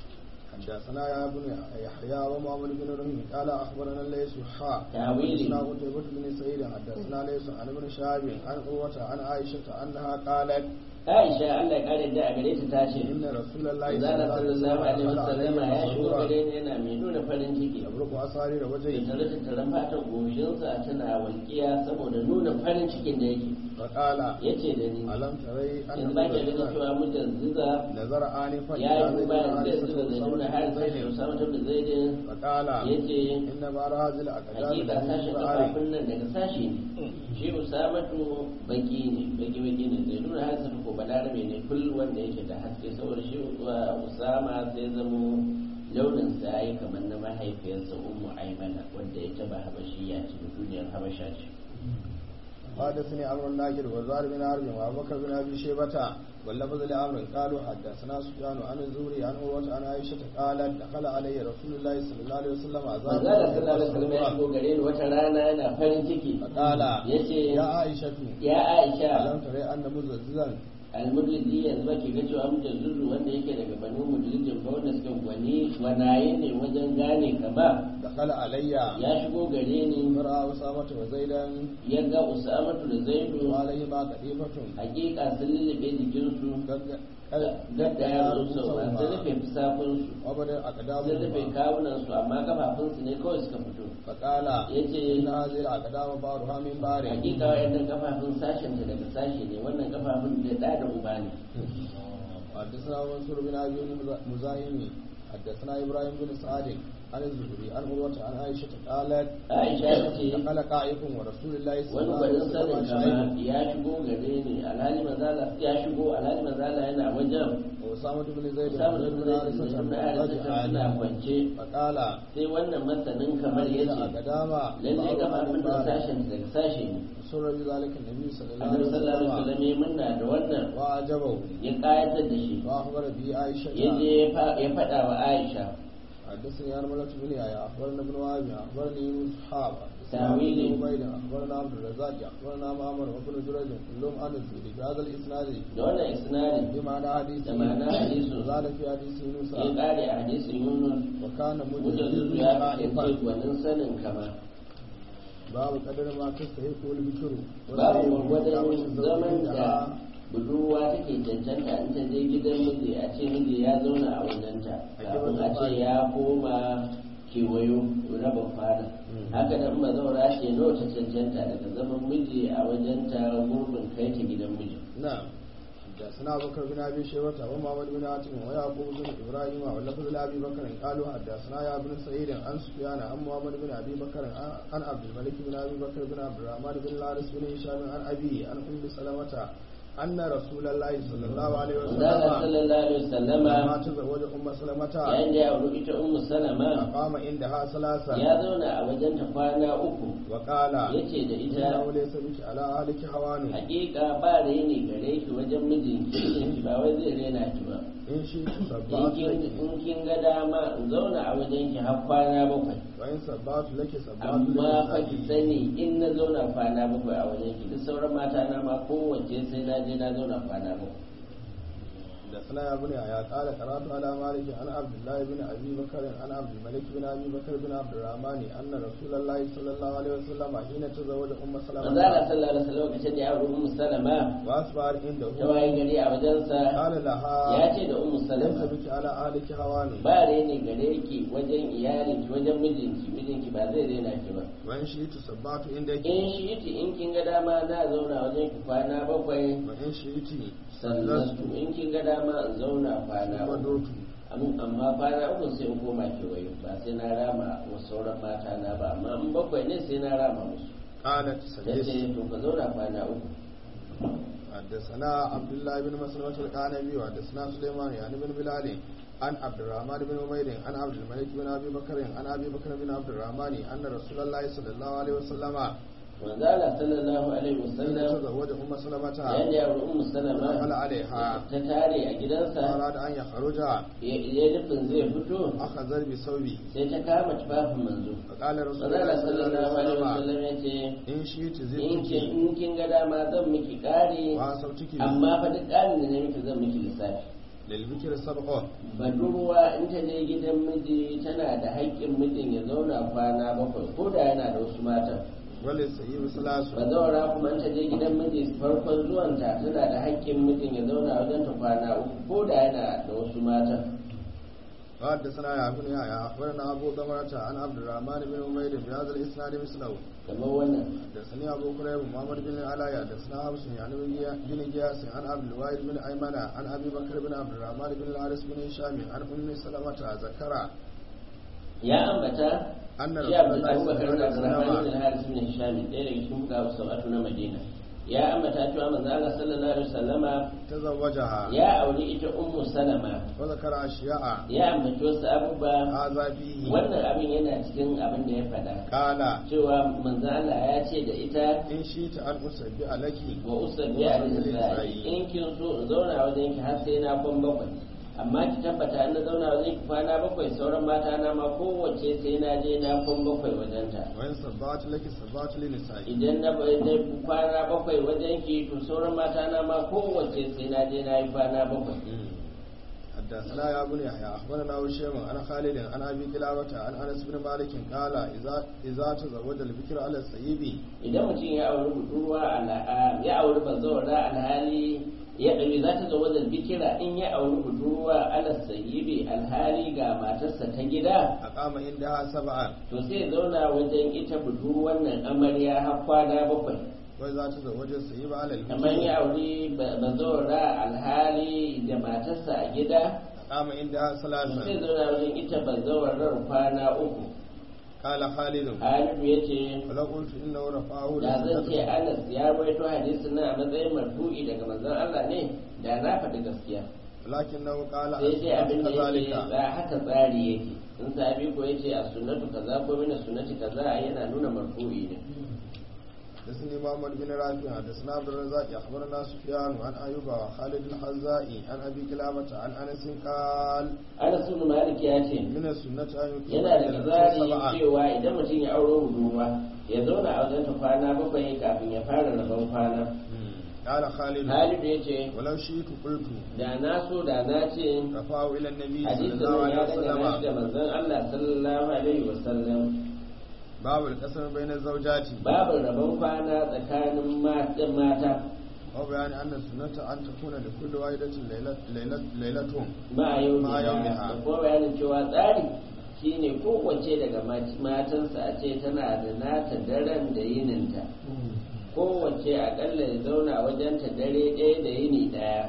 حدثنا يا ابن يحيى ومحمد بن رمي قال اخبرنا ليس حا تاويل حدثنا قتيبة بن سعيد حدثنا ليس عن ابن شهاب عن قوة عن عائشة انها قالت Aisha Allah ya kare da a gare ta ta ce ان رسول الله Zala sallallahu alaihi wasallam ya shigo مسرورا gare ni yana mai nuna farin ciki يبرق اسارير da وجهه tare da taron fatan goshinsa tana walƙiya saboda nuna farin cikin da yake فقال yace da ni ألم تري أن yanzu ba ke ganin رجلا cewa mujan ziza نظر آنفا ya إلى yi زيد duba بن da حارثة zuba da nuna har sai da وأسامة usama ta da zaidin فقال yace إن بعض هذه الأقدام hakika sashen من شعر kafafun nan daga sashi ne shi usamatu baki ne baki baki ne zai nuna har sai ko balarabe ne kul wanda yake da haske saboda shi uh, usama sai zamo launin sa yayi kamar na mahaifiyarsa ummu aimana wanda ita ba habashiya ce duniyar habasha ce حدثني عمرو الناجر وزار بن عرب وابو بكر بن ابي شيبه واللفظ لعمرو قالوا حدثنا سفيان عن الزهري عن عروه عن عائشه قالت دخل علي رسول الله صلى الله عليه وسلم manzala sallallahu alaihi wasallam ya shigo gare ni wata rana yana farin ciki فقال yace يا عائشه ya Aisha ألم تري أن مزلزلا almudliji yanzu ba ke ga cewa mutum zurru wanda yake daga banu mudlijin ba wanda suka gwani gwanaye ne wajen gane ka ba دخل علي ya shigo gare ni فرأى أسامة وزيدا ya ga usamatu da zaidu وعليهما قديمة hakika sun lullube jikinsu gadda ya rusa sun rufe fusafinsu وبدأ sun rufe أقدامهما kawunansu amma kafafunsu ne kawai suka fito فقال ya ce إن هذه الأقدام بعضها من بعض hakika wayannan kafafun sashen ta daga sashe ne wannan kafafun da da da uba ne حدثنا منصور بن ابي مزاحم حدثنا ابراهيم بن سعد عن الزهري عن عروة عن عائشة قالت Aisha ta ce دخل قائف ورسول الله صلى wani الله عليه gwanin sanin وسلم kama شاهد ya shigo gare ni alhali mazala ya shigo alhali mazala yana wajen وأسامة بن زيد samun وزيد da بن zai حارثة na arzika suna رجعان kwance فقال sai wannan masanin kamar ya ce الأقدام lalle بعضها kafafun من da بعض sashen daga sashe ne سر بذلك النبي صلى الله annabi عليه sallallahu alaihi وسلم wasallam ya munna da wannan وأعجبه ya kayatar da shi وأخبر به عائشة ya je ya fa- ya faɗa wa Aisha حدثني عن ملك بن يحيى اخبرنا ابن وهب اخبرني يونس حاب تأويلي. عبيد اخبرنا عبد الرزاق اخبرنا معمر وابن جريج كلهم عن الزهري بهذا الاسناد da wannan isnadin بمعنى حديث da ma'ana hadisu وزاد في حديث يونس ya kare a hadisin Yunus وكان mutum مجدد ya kasance خائفا gwanin sanin kama باب قدر ما تستحق البكر babu gwargwadon والزوج zaman da عندها budurwa take cancanta in ta je gidan miji a ce miji ya zauna a wajenta kafin a ce ya koma kewayo raba fara haka nan mazaura ce nawa ta cancanta daga zaman miji a wajenta gurbin kai ta gidan miji نعم حدثنا ابو بكر بن ابي شيبه ومحمد بن حاتم ويعقوب بن ابراهيم واللفظ لابي بكر قالوا حدثنا يا ابن سعيد عن سفيان عن محمد بن ابي بكر عن عبد الملك بن ابي بكر بن عبد الرحمن بن الحارث بن هشام عن ابي عن ام سلمه ان رسول الله صلى الله عليه Zala وسلم sallallahu alaihi wasallama ما تزوج ام سلمه yayin da ya auri ita ummu salama قام عندها ثلاثا ya zauna a wajenta kwana uku وقال yace da ita انه ليس بك على اهلك هوان hakika ba reni gare ki wajen mijinki mijinki ba wai zai rena ki ba ان شئت in سبعت kin لك in kin ga dama in zauna a wajen ki har kwana bakwai وان سبعت لك سبعت amma fa ki لك sani in na zauna kwana bakwai a wajen ki duk sauran mata na ma kowace sai na je na zauna kwana bakwai حدثنا يا بني يا قال قرات على مالك عن عبد الله بن ابي بكر عن عبد الملك بن ابي بكر بن عبد الرحمن ان رسول الله صلى الله عليه وسلم حين تزوج ام manzo Allah سلمة sallallahu alaihi wasallam lokacin da ya auri ummu salama واصبح عنده ta waye gari a wajensa قال لها ya ce da ummu ليس salama بك على اهلك هوان ba reni gare ki wajen iyalinki wajen mijinki mijinki ba zai rena ki ba وان شئت سبعت عندك in shi iti in kin ga dama na zauna wajen ki kwana bakwai وان شئت sallastu in kin ga dama in zauna kwana uku ودوت Am- amma kwana uku sai in koma kewaye ba sai na rama wa sauran mata na ba amma in bakwai ne sai na rama musu قالت ta سجدت ce to ka zauna kwana uku حدثنا عبد الله بن مسلمة القانبي وحدثنا سليمان يعني بن بلال عن عبد الرحمن بن عمير عن عبد الملك بن ابي بكر عن ابي بكر بن عبد الرحمن ان رسول الله صلى الله عليه وسلم manzala sallallahu alaihi wasallam تزوج ام سلمة yayin da ya auri ummu دخل salama عليها ta tare a gidansa فاراد ان يخرج ya ya nufin zai fito اخذ بثوبه sai ta kama tufafin manzo فقال رسول manzala الله صلى الله sallallahu alaihi عليه وسلم wasallam ya ce ان شئت in kin زدتك in kin ga dama zan miki ƙari واسوتك amma fa duk ƙarin da na miki zan miki lissafi للبكر سبق budurwa in ta je gidan miji tana da haƙƙin mijin ya zauna kwana bakwai ko da yana da wasu matan وللسيب ثلاث bazawara kuma in ta je gidan miji farkon zuwanta tana da haƙƙin mijin ya zauna wajen ta kwana uku ko da yana da wasu matan وحدثنا يا ابن يحيى اخبرنا ابو ضمرة عن عبد الرحمن بن عمير بهذا الاسناد مثله kamar wannan حدثني ابو كريب محمد بن العلاء حدثنا حفص يعني بن جياس عن عبد الواحد بن ايمن عن ابي بكر بن عبد الرحمن بن الحارث بن هشام عن ام سلمة ذكر ya ambata ان shi رسول الله abubakar صلى da الله عليه abdurrahman وسلم bin haris bin hisham ɗaya daga cikin fuka sab'atu na madina ya ambata cewa manzo Allah sallallahu alaihi wasallama تزوجها ya auri ita ummu salama وذكر أشياء ya ambaci wasu abubuwa هذا فيه wannan abin yana cikin abin da ya faɗa قال cewa manzo Allah ya ce da ita إن شئت أن أسبح لك wa usalli a nisa'i in kin so in zauna wajen ki har sai na kwan bakwai amma ki tabbata in na zauna wajen ki kwana bakwai sauran mata na ma kowace sai na je na kwan bakwai wajen ta وإن سبعت لك سبعت لنسائي idan na na kwana bakwai wajen ki to sauran mata na ma kowace sai na je na yi kwana bakwai حدثنا يا ابن يحيى اخبرنا هشام عن خالد عن ابي كلابه عن انس بن مالك قال اذا اذا تزوج البكر على السيب idan mutum ya auri budurwa alha- ya auri bazawara alhali ya ɗabi za ta zama da bikira in ya auri budurwa ala sayyibi alhali ga matarsa ta gida اقام عندها سبعا to sai ya zauna wajen ita budurwan nan amarya har kwana bakwai واذا تزوج السيب على kamar البكر ya auri ba- bazawara alhali da matarsa a gida اقام عندها to sai ya ثلاثا zauna wajen ita bazawarar kwana uku قال خالد halidu ya ce ولو قلت انه رفعه da zan ce لسنته anas ya rawaito hadisin nan a matsayin marfu'i daga manzon Allah ne da na faɗi gaskiya ولكنه قال sai dai abin da yake كذلك ba haka tsari yake in sabi ko yace a sunnatu kaza ko mina sunnati kaza yana nuna marfu'i ne حدثني محمد بن رافع حدثنا عبد الرزاق اخبرنا سفيان عن ايوب وخالد الحزائي عن ابي كلابه عن انس قال Anas ibn Malik ya ce من السنه ان يكون yana da tsari سبعا cewa idan mutum ya auro budurwa ya zauna a wajen ta kwana bakwai kafin ya fara rabon kwana قال خالد Halidu ya ce ولو شئت قلت da na so da na ce رفعه الى النبي صلى hadisin الله nan عليه ya dangana shi da وسلم manzon Allah sallallahu alaihi wasallam باب القسم بين الزوجات babu rabon kwana tsakanin mata mata وبيان ان السنه ان تكون لكل واحده ليله ليله ليله ma yau Ma yaumiha. da kuma bayanin cewa tsari shine kowace daga mat- matansa a ce tana da nata daren da yininta kowace akalla ya zauna wajen ta dare ɗaya da yini ɗaya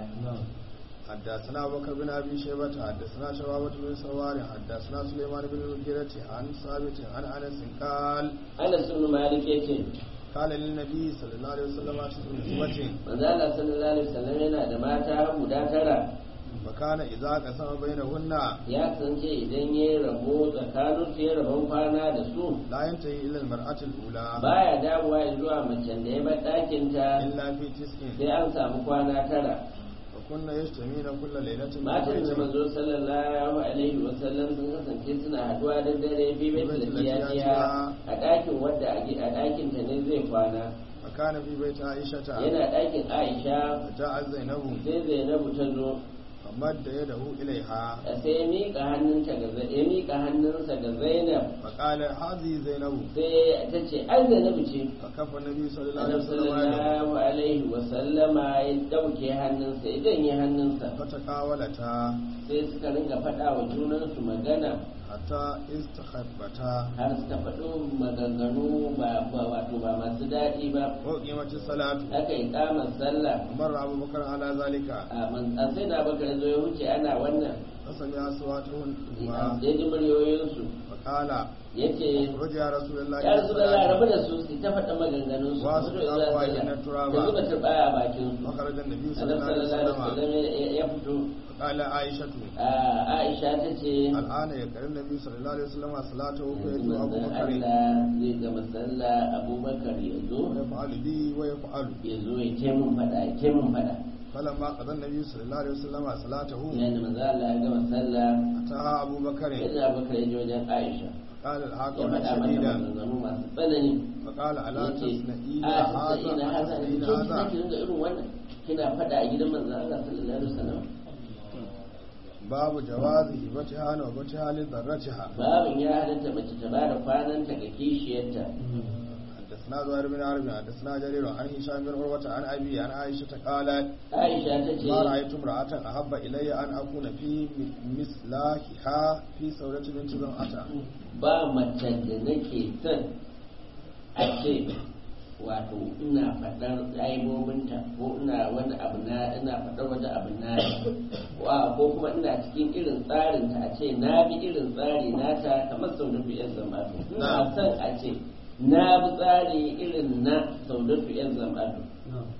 حدثنا ابو بكر بن ابي شيبه حدثنا شبابة بن سوار حدثنا سليمان بن المغيرة عن ثابت عن انس قال Anas ibn Malik yace قال للنبي صلى الله عليه وسلم تسع نسوة manzo Allah sallallahu alaihi wasallam yana da mata guda tara فكان اذا قسم بينهن ya kasance idan ya rabo tsakanin su ya rabon kwana da su لا ينتهي الى المرأة الاولى baya dawowa zuwa macen da ya bar ɗakin ta الا في تسع sai an samu kwana tara وكنا يجتمعن كل ليلة في matan da بيت manzo sallallahu alaihi wa sallam sun kasance suna haduwa da dare fi bai lafiya a ɗakin wadda a gi- a ɗakin ta ne zai kwana وكان في بيت عائشة yana ɗakin Aisha فجاء زينب sai Zainabu ta zo فمد يده إليها sai ya miƙa hannunta ga Zai- ya miƙa hannunsa ga Zainab فقال هذه زينب sai ta ce ai Zainabu ce فكف النبي صلى الله عليه Annabi وسلم يده sallallahu alaihi wa sallama ya dauke hannunsa ya janye hannunsa فتقاولتا sai suka ringa faɗa wa junansu magana حتى استخبتا har suka faɗo maganganu ba ba- wato ba masu daɗi ba وقيمت الصلاة aka yi kamar sallah ومر أبو بكر على ذلك a man- a sai na bakar zo ya wuce ana wannan فسمع أصواتهن ya ji muryoyinsu فقال ya ce اخرج يا رسول الله ya إلى rasu da rabu الصلاة da su su ta faɗa maganganun su Wasu su da abubuwa za su idan da turaba. zuba turbaya a bakin su وخرج النبي صلى annabi الله عليه sallallahu alaihi وسلم wasallam ya- ya fito فقال عائشة a Aisha ta ce الآن يقرأ النبي صلى الله عليه وسلم صلاته yanzu فيدعو أبو manzon بكر Allah zai gama sallah Abubakar ya zo ويفعل بي ويفعل ya zo ya ce mun faɗa ya ce mun faɗa فلما قضى النبي صلى الله عليه وسلم صلاته yayin da manzon Allah ya gama sallah أتاها أبو بكر sai da Abubakar ya je wajen Aisha قال الحق ya faɗa mata شديدا maganganu masu tsanani فقال ألا yace تصنعين a هذا ina haza أتصنعين kin kina هذا ki ringa irin wannan kina faɗa a gidan manzon Allah sallallahu alaihi wasallam باب جواز هبتها وهبتها لذرتها babin ya halatta mace ta bada kwananta ga kishiyarta حدثنا زهير بن حرب حدثنا جرير عن هشام بن عروة عن أبي عن عائشة قالت Aisha ta ce ما رأيت امرأة أحب إلي أن أكون في مثلها في سورة بنت زمعة ba macen da nake son a ce wato ina faɗar aibobinta ko ina wani abu na ina faɗar wani abu na wa ko kuma ina cikin irin tsarin ta a ce na bi irin tsari nata kamar sau da yan zamatu ina Na'am. son a ce na bi tsari irin na sau da yan zamatu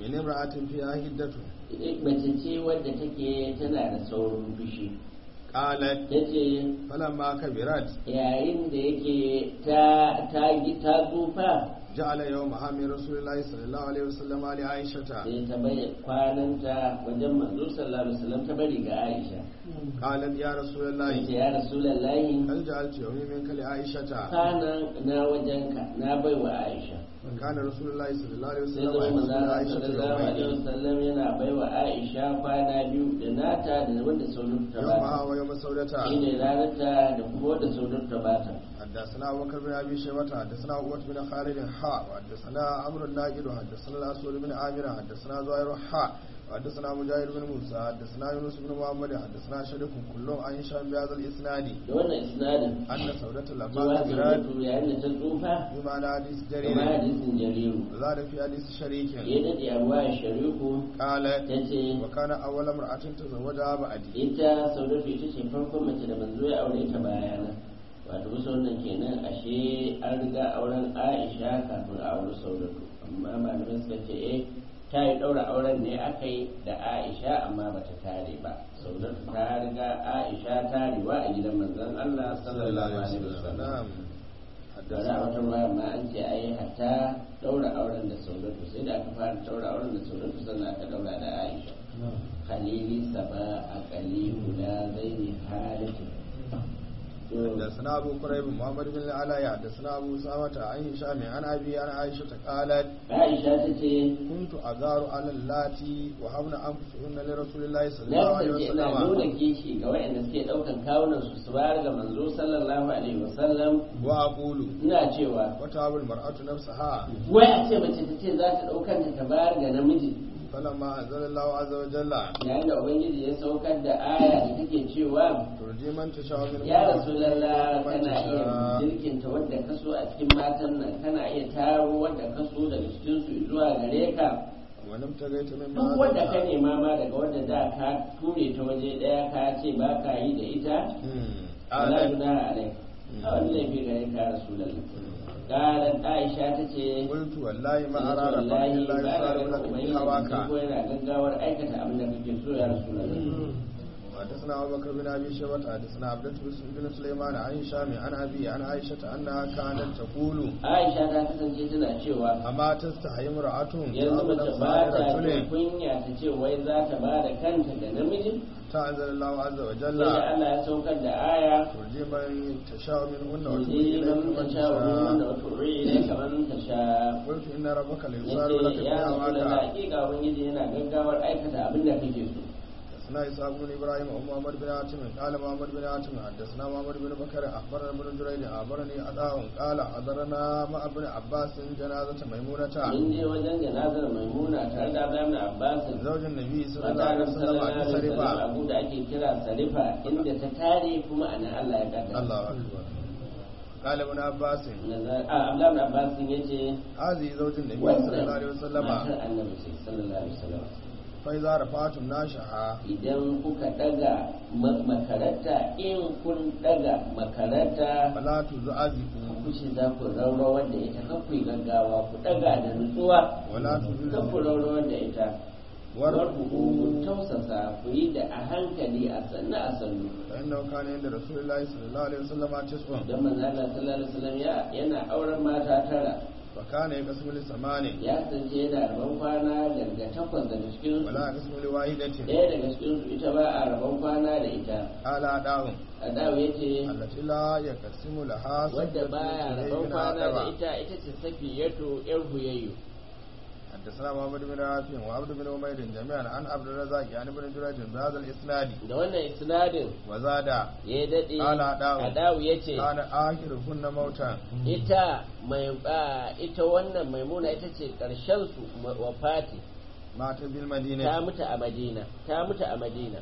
min imra'atin fiha hiddatu mace ce wadda take tana da saurin fushi qalat ta ce falamma kabirat yayin da yake ta ta ta tsufa ja'ala yawma min rasulillahi sallallahu alaihi wasallam ali aishata sai ta bai kwananta wajen manzo sallallahu alaihi wasallam ta bari ga Aisha qalat ya sai rasulullahi ce ya rasulullahi hal ja'alti yawmi minka li aishata kanan na wajenka na bai wa Aisha kana rasulullahi sallallahu alaihi sai wasallam zama yaqulu manzo aishata sallallahu alaihi yawmayn wasallam yana bai wa Aisha kwana biyu da nata da wanda sauran ta yawma bata wa yawma saudata shine ranarta da kuma wanda sauran ta bata حدثنا ابو بكر بن ابي شيبه حدثنا عقبه بن خالد حاء وحدثنا عمرو الناقد حدثنا الاسود بن عامر حدثنا زهير حاء وحدثنا مجاهد بن موسى حدثنا يونس بن محمد حدثنا شريك كلهم عن هشام بهذا الاسناد da wannan isnadin ان سودة لما cewa كبرت saudatu yayin da ta tsufa بمعنى حديث kuma جرير hadisin jariru وزاد في حديث شريك ya dade a ruwa shariku قالت ta ce وكان اول امراه تزوجها بعدي ita saudatu ita ce farkon mace da manzo ya aure ta bayana wato bisa wannan kenan ashe an riga auren aisha kafin a aure saudatu amma malamai suka ce eh ta yi ɗaura auren ne aka yi da aisha amma bata tare ba saudatu ta riga aisha tarewa a gidan manzon allah sallallahu alaihi wasallam da za a wata ruwa ma an ce ai hatta ɗaura auren da saudatu sai da aka fara ɗaura auren da saudatu sannan aka ɗaura da aisha khalili saba a kali guda zai ne halittu حدثنا ابو قريب محمد بن العلاء حدثنا ابو اسامه عن هشام عن ابي عن عائشه قالت aisha ta ce كنت أغار على اللاتي وهبن أنفسهن لرسول الله صلى na الله عليه kasance ina nuna وسلم kishi ga waɗanda suke ɗaukan kawunan su su bayar ga manzo sallallahu alaihi wasallam وأقول ina cewa وتعب المرأة نفسها wai a ce mace ta ce za ta ɗaukar ta ta bayar ga namiji فلما أنزل الله عز وجل yayin da ubangiji ya saukar da aya da take cewa ترجي من تشاء من ya rasulallah من kana iya تشاء jirkinta wadda ka so a cikin matan nan kana iya taro wadda ka so daga cikin su zuwa gare ka ولم تغيت من duk wadda ka nema ma daga wadda da ka ture ta waje daya ka ce ba ka yi da ita wala قالت junaha alai a wani laifi gare ka rasulallah qalat aisha tace قلت والله ما أرى رفعه wallahi إلا ba يسار na لك ganin في هواك ubangiji ko yana gaggawar aikata abin da kake so ya rasulallah وحدثنا أبو بكر بن أبي شيبة حدثنا عبدة بن سليمان عن هشام عن أبي عن عائشة أنها كانت تقول aisha ta kasance tana cewa أما تستحي امرأة yanzu mace تعمل ba ta صائرة jin kunya ta ce wai za ta ba da kanta ga namiji تعزل الله عز sai وجل da Allah ya saukar da aya ترجي من تشاء منهن وتؤتي tuzi إليك man من ta sha wa تشاء da wato ri ne kamar ta sha قلت إن ربك ليسار لك yace في ya rasu da هواك hakika ubangiji yana gaggawar aikata abin da kake so حدثنا إسحاق بن إبراهيم ومحمد بن عاصم قال محمد بن عاصم حدثنا محمد بن بكر أخبرنا ابن جريج أخبرني أداء قال حضرنا مع ابن عباس جنازة ميمونة mun je wajen janazar maimuna tare da Abdullahi Abbas زوج النبي صلى الله عليه mata وسلم sallallahu عن alaihi wasallam سرفة abu da ake kira sarifa inda ta tare kuma ana Allah ya kaddara الله أكبر قال ابن عباس Abdullahi Abbas yace هذه زوج النبي صلى الله wannan عليه وسلم matar annabi ce sallallahu alaihi wasallam فإذا رفعتم ناشها idan kuka daga ma- makaranta in kun daga makaranta فلا تزعزقوا ku ce za ku raurawar da ita kan ku yi gaggawa ku daga da nutsuwa ولا kan ku تزلزلوا raurawar da ita warku ku وارفقوا tausasa ku yi da a hankali a sannu a sannu فإنه كان عند رسول الله صلى الله عليه وسلم تسع don manzo Allah sallallahu alaihi wasallam ya yana auren mata tara وكان يقسم لثمان ya kasance yana rabon kwana daga takwas daga cikin su ولا يقسم لواحدة ɗaya daga cikin su ita ba a rabon kwana da ita قال أداهم Adawu ya ce التي لا يقسم لها wadda سجدة baya rabon إليه من kwana da آدم ita ita ce safiyatu yar huyayyu حدثنا محمد بن رافع وعبد بن عمير جميعا عن عبد الرزاق عن ابن جريج بهذا الإسناد da wannan isnadin وزاد ya daɗe Ala Adawu. Adawu ya ce كان آخرهن موتا ita mai ba ita wannan maimuna ita ce ƙarshen su ma- wafati مات ta بالمدينة mutu a Madina ta mutu a Madina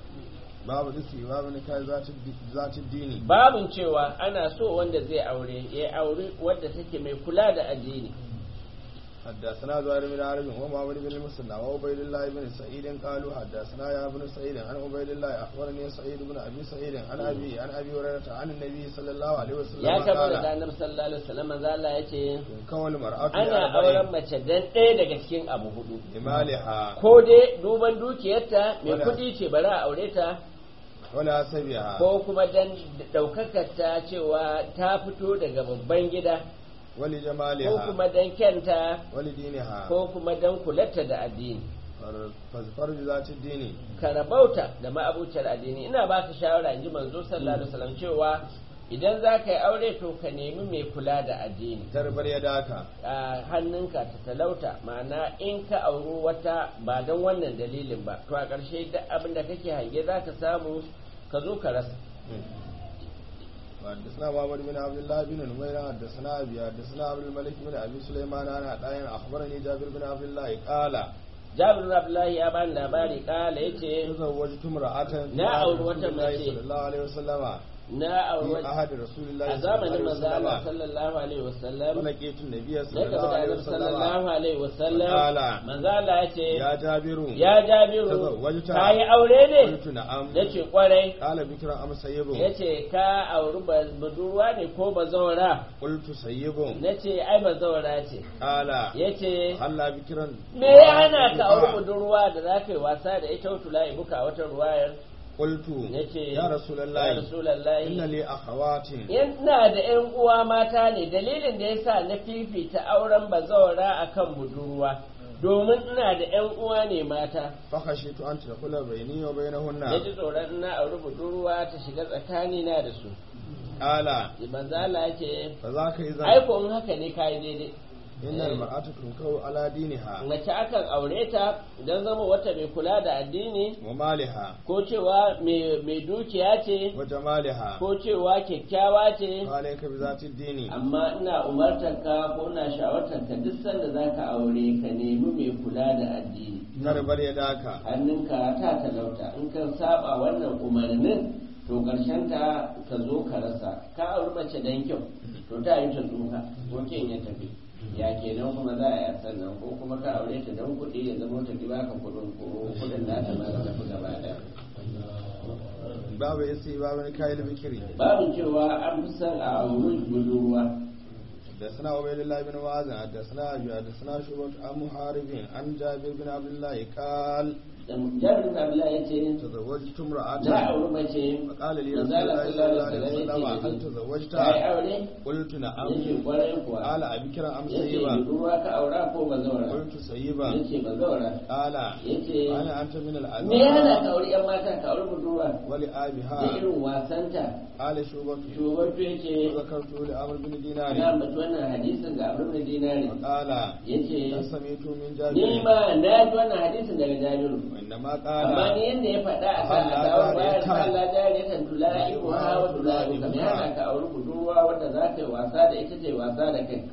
باب الاستيواء نكاح ذات الد- ذات الدين babin cewa ana so wanda zai aure ya aure wadda take mai kula da addini حدثنا زهير بن عرب ومعمر بن المثنى وعبيد الله بن سعيد قالوا حدثنا يا ابن سعيد عن عبيد الله اخبرني سعيد بن ابي سعيد عن ابي عن ابي هريره عن النبي صلى الله عليه وسلم ya kama قال daga annabi sallallahu alaihi wasallam manzo Allah yace كون المرأة ana auren mace dan ɗaya daga cikin abu hudu لمالها ko dai duban dukiyarta mai Wala. kuɗi ce bari a aure ta ولا سبيها ko kuma dan ɗaukakar ta cewa ta fito daga babban gida ko ولجمالها kuma dan kyanta ولدينها ko kuma dan kularta da addini فاظفر بذات الدين ka rabauta da ma'abuciyar addini ina ba ka shawara in ji manzo sallallahu alaihi wasallam cewa idan za ka yi aure to ka nemi mai kula da addini تربر يداك a hannunka ta talauta ma'ana in ka auri wata ba don wannan dalilin ba to a ƙarshe duk abin da kake hange za ka samu ka zo ka rasa حدثنا محمد بن عبد الله بن نمير حدثنا ابي حدثنا عبد الملك بن ابي سليمان عن عطاء اخبرني جابر بن عبد الله قال jabir bin abdullahi ya bani labari kala yace تزوجت امرأة Na auri wata الله mace. صلى الله عليه وسلم na auri في wata- عهد رسول الله a صلى الله zamanin عليه manzo Allah وسلم sallallahu alaihi wasallam ولقيت النبي na صلى gaba الله da عليه annabi sallallahu وسلم alaihi wasallam Qala. manzo Allah yace يا جابر ya jabiru Tazawwajta. ka yi aure ne قلت نعم yace kwarai قال بكرا ام سيب yace ka auri ba- budurwa ne ko bazawara قلت سيب nace ai bazawara ce قال yace هلا بكرا me ya hana ka auri budurwa da za ka yi wasa da ita wata la'ibuka a wata ruwayar قلت yace يا رسول ya الله rasulallahi إن لي أخوات ina da ‘yan uwa mata ne dalilin da ya sa na fifita auren bazawara a kan budurwa domin ina da ‘yan uwa ne mata فخشيت أن تدخل بيني وبينهن ya ji tsoron ina auri budurwa ta shiga tsakanina da su قال manzala ya ce فذاك إذا aiko in haka ne kayi daidai إن المرأة تنكو على دينها mace akan aure ta don zama wata mai kula da addini ومالها ko cewa mai mai dukiya ce وجمالها ko cewa kyakkyawa ce وعليك بذات الدين amma ina umartar ka ko ina shawartar ka duk sanda za ka aure ka nemi mai kula da addini تربر يداك hannunka ta talauta in ka saba wannan umarnin to karshen ta ka zo ka rasa ka auri mace dan kyau to ta yi ta tsufa ko ken ya tafi ya kenan kuma za a yi a sannan ko kuma ka aure ta dan kuɗi ya zama ta ki baka kuɗin ko kuɗin nata ma za tafi gaba ɗaya باب يسي باب نكايل بكري babu cewa an fi son a auri budurwa حدثنا عبيد الله بن معاذ حدثنا ابي حدثنا شعبة عن محارب عن جابر بن عبد الله قال jabir bin abdullahi ya ce تزوجت na امرأة auri mace فقال لي رسول manzala الله sallallahu صلى الله alaihi عليه wasallam وسلم ya ce هل ka yi تزوجت aure قلت نعم yace kwarai kuwa قال أبكر أم yace سيبا budurwa ka aura ko bazawara قلت سيبا yace bazawara قال yace أنا أنت من me ya hana ka العذاب aure yan mata ka aure budurwa da ولآبها irin wasanta قال شعبة shugaban yace وذكرت لأمر بن دينار na ambaci wannan hadisin ga abin da dinari وقال yace سمعت من ni جابر ma na ji wannan hadisin daga jabiru وإنما amma ni قال yadda ya faɗa a kan a kawo bayar Allah jariyatan tula'i ko hawa tula'i ka me hana ka auri budurwa wanda za ka yi wasa da ita ce wasa da kai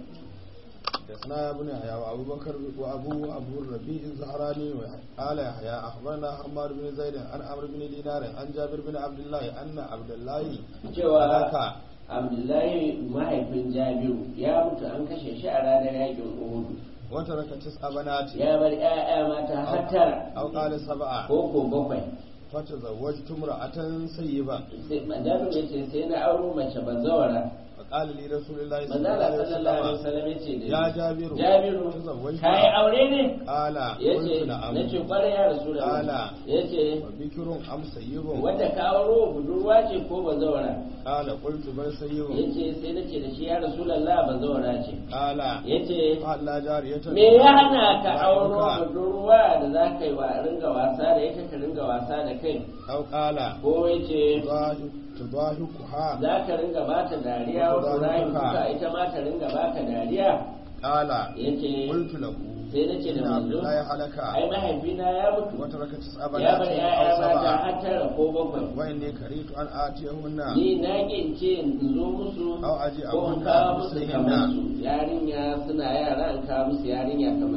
حدثنا ابن يحيى وابو بكر وابو ابو الربيع الزهراني قال يحيى اخبرنا حماد بن زيد عن عمرو بن دينار عن جابر بن عبد الله ان عبد الله cewa هلك abdullahi mahaifin jabiru ya mutu an kashe shi a ranar yakin uhudu وترك تسع بنات ya bar 'ya'ya mata har tara او قال سبعه ko ko bakwai فتزوجت امراه سيبا sai jabiru ya ce sai na auro mace bazawara فقال لي رسول الله صلى الله manzala عليه sallallahu alaihi وسلم wasallam ya ce da يا ni, جابر jabiru تزوجت ka yi aure ne قال ya ce قلت نعم na ce kwarai ya rasu da Ala. ya ce وبكر ام سيب wadda ka auro budurwa ce ko bazawara قال قلت بل ya سيب ce sai na ce da shi ya rasu lalla bazawara ce قال ya ce قال لا جاريه me ya hana ka auro ضعيفك. budurwa da za ka yi wa ringa wasa da ita ka ringa wasa da kai أو قال ko ya ce تضاهكها za ka ringa ba ta dariya wasu rayu kuka ita ma ta ringa ba ka dariya قال ya ce قلت له sai na ce da إن عبد manzo الله هلك ai mahaifina ya mutu وترك تسع ya بنات bar أو ya'ya mata سبعة har tara ko bakwai وإني كرهت أن آتيهن ni na gince in zo musu Au aji ko in abun kawo da musu musu kamar hinna. su yarinya suna yara in kawo musu yarinya kamar su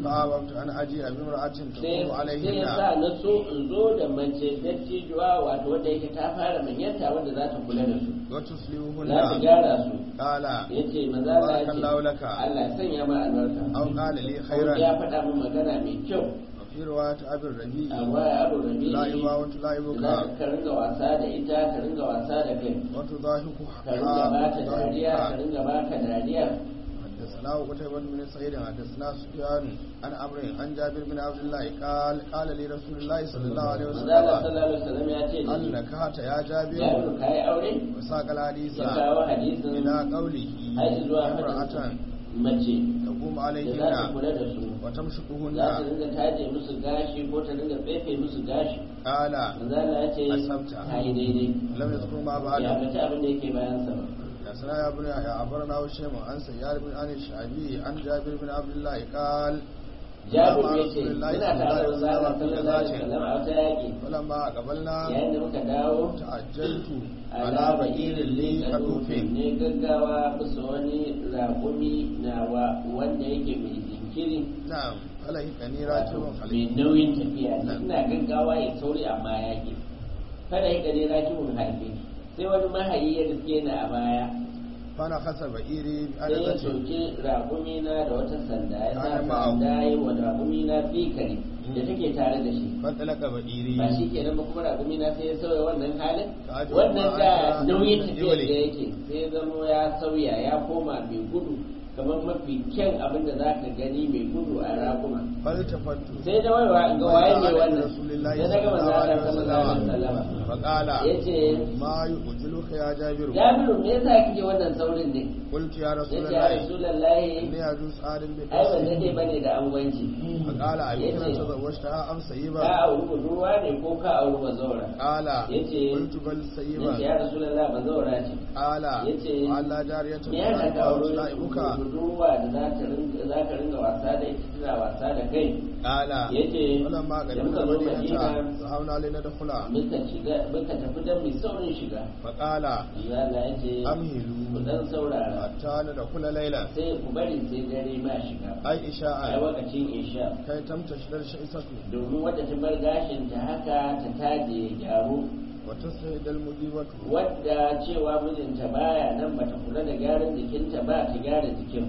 فأببت أن أجيء بامرأة sai تقوم sai ya عليهن sa na so in zo da mace dattijuwa wato wadda yake ta fara manyanta wadda za ta kula da su za ta وتصلحهن gyara su قال ya ce maza Allah ya ce بارك الله لك Allah ya sanya ma albarka أو قال لي ya خيرا faɗa min magana mai kyau وفي رواية أبي الربيع a waya abu rabi لائبا za وتلائبك ka ringa wasa da ita ka ringa wasa da kai وتضاحك ka ringa ba ta dariya ka ringa ba ka dariya حدثنا قتيبة بن سعيد حدثنا سفيان عن عمرو عن جابر بن عبد الله قال قال لي رسول الله صلى الله عليه manzo Allah وسلم sallallahu alaihi wasallam ya ce da هل shi نكحت يا جابر Jabiru kai aure وساق الحديث ya kawo hadisin إلى قوله har zuwa امرأة fadin mace تقوم da za ta عليهن kula da su وتمشطهن za ta dinga taje musu gashi ko ta dinga tsefe musu gashi قال manzo Allah ya ce Asabta. ta yi daidai لم يذكر ما ya بعده bace abin da yake bayan sa ba حدثنا يا ابن يحيى أخبرنا هشام عن سيار بن عن الشعبي عن جابر بن عبد الله قال Jabir مع ya رسول ce الله muna صلى الله tare da عليه manzo Allah وسلم في sallallahu alaihi غزاة wasallam a wata yaki فلما قبلنا yayin da muka dawo تعجلت على ala بئير ba'irin لي likadufin كتوف ne gaggawa bisa wani raƙumi nawa wanda yake mai jinkiri نعم فلهقني راكب mai خليل nauyin tafiya ne ina gaggawa ya sauri amma ya ke kada ya gane rakibun harbe sai wani mahayi ya riske ni a baya فنخس بئيري sai ya بأنزة soke raƙumi na da wata sanda ya sa Ana ma'ahu. sanda ya yi wa raƙumi na fikari da take tare da shi فانطلق بئيري ba shi kenan ba kuma raƙumi na sai ya sauya wannan halin Ka ajiye wannan kuma da an ga nauyin tafiyar iwale. da yake sai ya zamo ya sauya ya koma mai gudu kamar mafi kyan abin da za ka gani mai gudu a raƙuma فالتفت sai da waiwa in ga waye ne wannan رسول الله sai daga manzo Allah sallallahu alaihi wasallam فقال yace ما يؤجلك يا جابر Jabiru me yasa kike wannan saurin ne قلت يا رسول yace ya الله Rasulullahi إني أجوز آدم ai ban بقصر dade bane da angwanci فقال أبيكنا yace تزوجتها أم ka سيبا auri budurwa ne ko ka auri bazawara قال yace قلت بل yace سيبا ya Rasulullahi bazawara ce قال yace وعلى جارية me ya ka تلعب auri تلائبك budurwa da za ta ringa za ka ringa wasa da ita tana wasa da kai قال yace ولما da قدمنا muka zo المدينة Madina ذهبنا لندخل muka shiga muka tafi dan mai saurin shiga فقال Allah ya ce ku أمهلوا dan saurara حتى ندخل ليلا sai ku bari sai dare ma shiga أي a إشاء lokacin isha كي تمتشر الشيسة domin wadda ta bar gashin ta haka ta taje ya gyaru وتسعد المجيبة wadda cewa mijinta baya nan bata kula da gyaran jikinta ba ta gyara jikin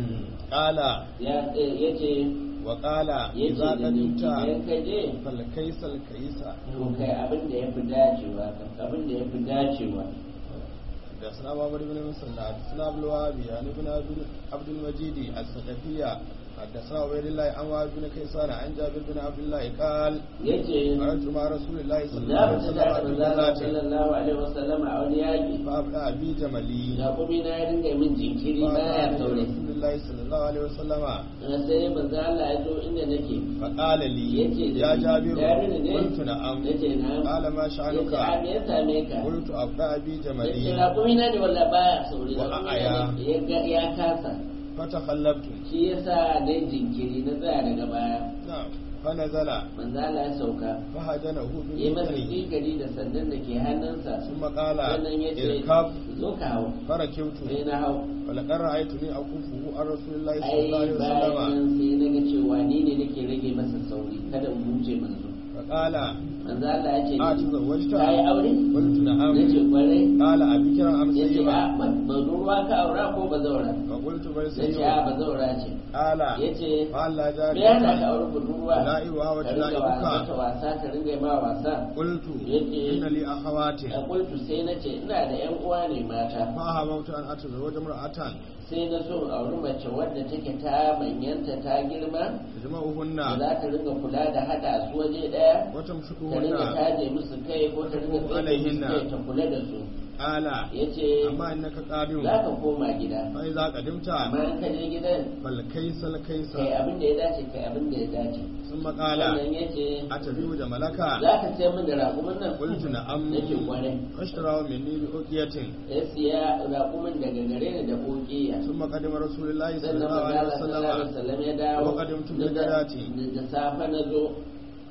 قال ya ya ce وقال ya ce إذا da ni قدمت idan ka je فالكيس الكيس to kai abin da ya fi dacewa abin da ya fi dacewa حدثنا محمد بن مسلم حدثنا عبد الوهاب يعني بن عبد المجيد الثقفية حدثنا عبيد الله عن وهب بن كيسان عن جابر بن عبد الله قال yace خرجت مع رسول الله صلى الله na عليه fita وسلم da في manzala غزاة sallallahu alaihi wasallam a wani yaki فأبدأ بي جملي Yakubi na ya dinga min jinkiri baya فأتى saurayi رسول الله صلى الله عليه وسلم sai manzo Allah ya zo inda nake فقال لي yace da يا ni, جابر Jabiru ne قلت نعم nace na قال ما yace شأنك a me ya same ka قلت أبدأ بي yace جملي Yakubi na ne walla baya saurayi Wa Yakubi a'aya. na ne ya ga- ya kasa فتخلفت shi yasa dai jinkiri na tsaya daga baya نعم فنزل manzo Allah ya sauka فهجنه yi masa بالمثل jikari da sandan da ke hannunsa ثم قال sannan ya ce اركب zo ka hau فركبت sai na hau ولقد رأيتني أكفه عن رسول الله صلى ai الله عليه وسلم bayan sai na ga cewa ni ne nake rage masa sauri kada in huce manzo فقال manzo Allah ya ce أتزوجت ka yi aure قلت نعم nace kwarai قال أبكرا أم ya ce سيبا a bazurwa ka aura ko bazaura فقلت بل nace a سيبا bazaura ce قال ya ce فألا me ya sa ka جارية aure budurwa تلائبها ka ringa وتلائبك wasa ta wasa ka ringa yi ma wasa قلت yace إن لي أخوات a kultu sai na ce ina da yan uwa ne mata فأهبت أن أتزوج امرأة sai na so in auri mace wadda take ta manyanta ta girma da تجمعهن za ta ringa kula da hada su waje daya ta ringa وتمشطهن taje musu kai ko ta ringa tsaye alaihinna. musu kai ta kula da su قال ya ce أما إنك قادم za ka koma gida فإذا قدمت amma in ka je gidan فالكيس الكيس kai abin da ya dace kai abin da ya dace ثم قال sannan ya ce أتبيع جملك za ka sayar min da raƙumin nan قلت نعم yake kwarai فاشتراه مني بأوقية ya siya raƙumin daga gare ni da ƙoƙiya ثم قدم رسول الله صلى sannan الله عليه manzala sallallahu alaihi وسلم wasallam ya dawo وقدمت بالغداة. da safe na zo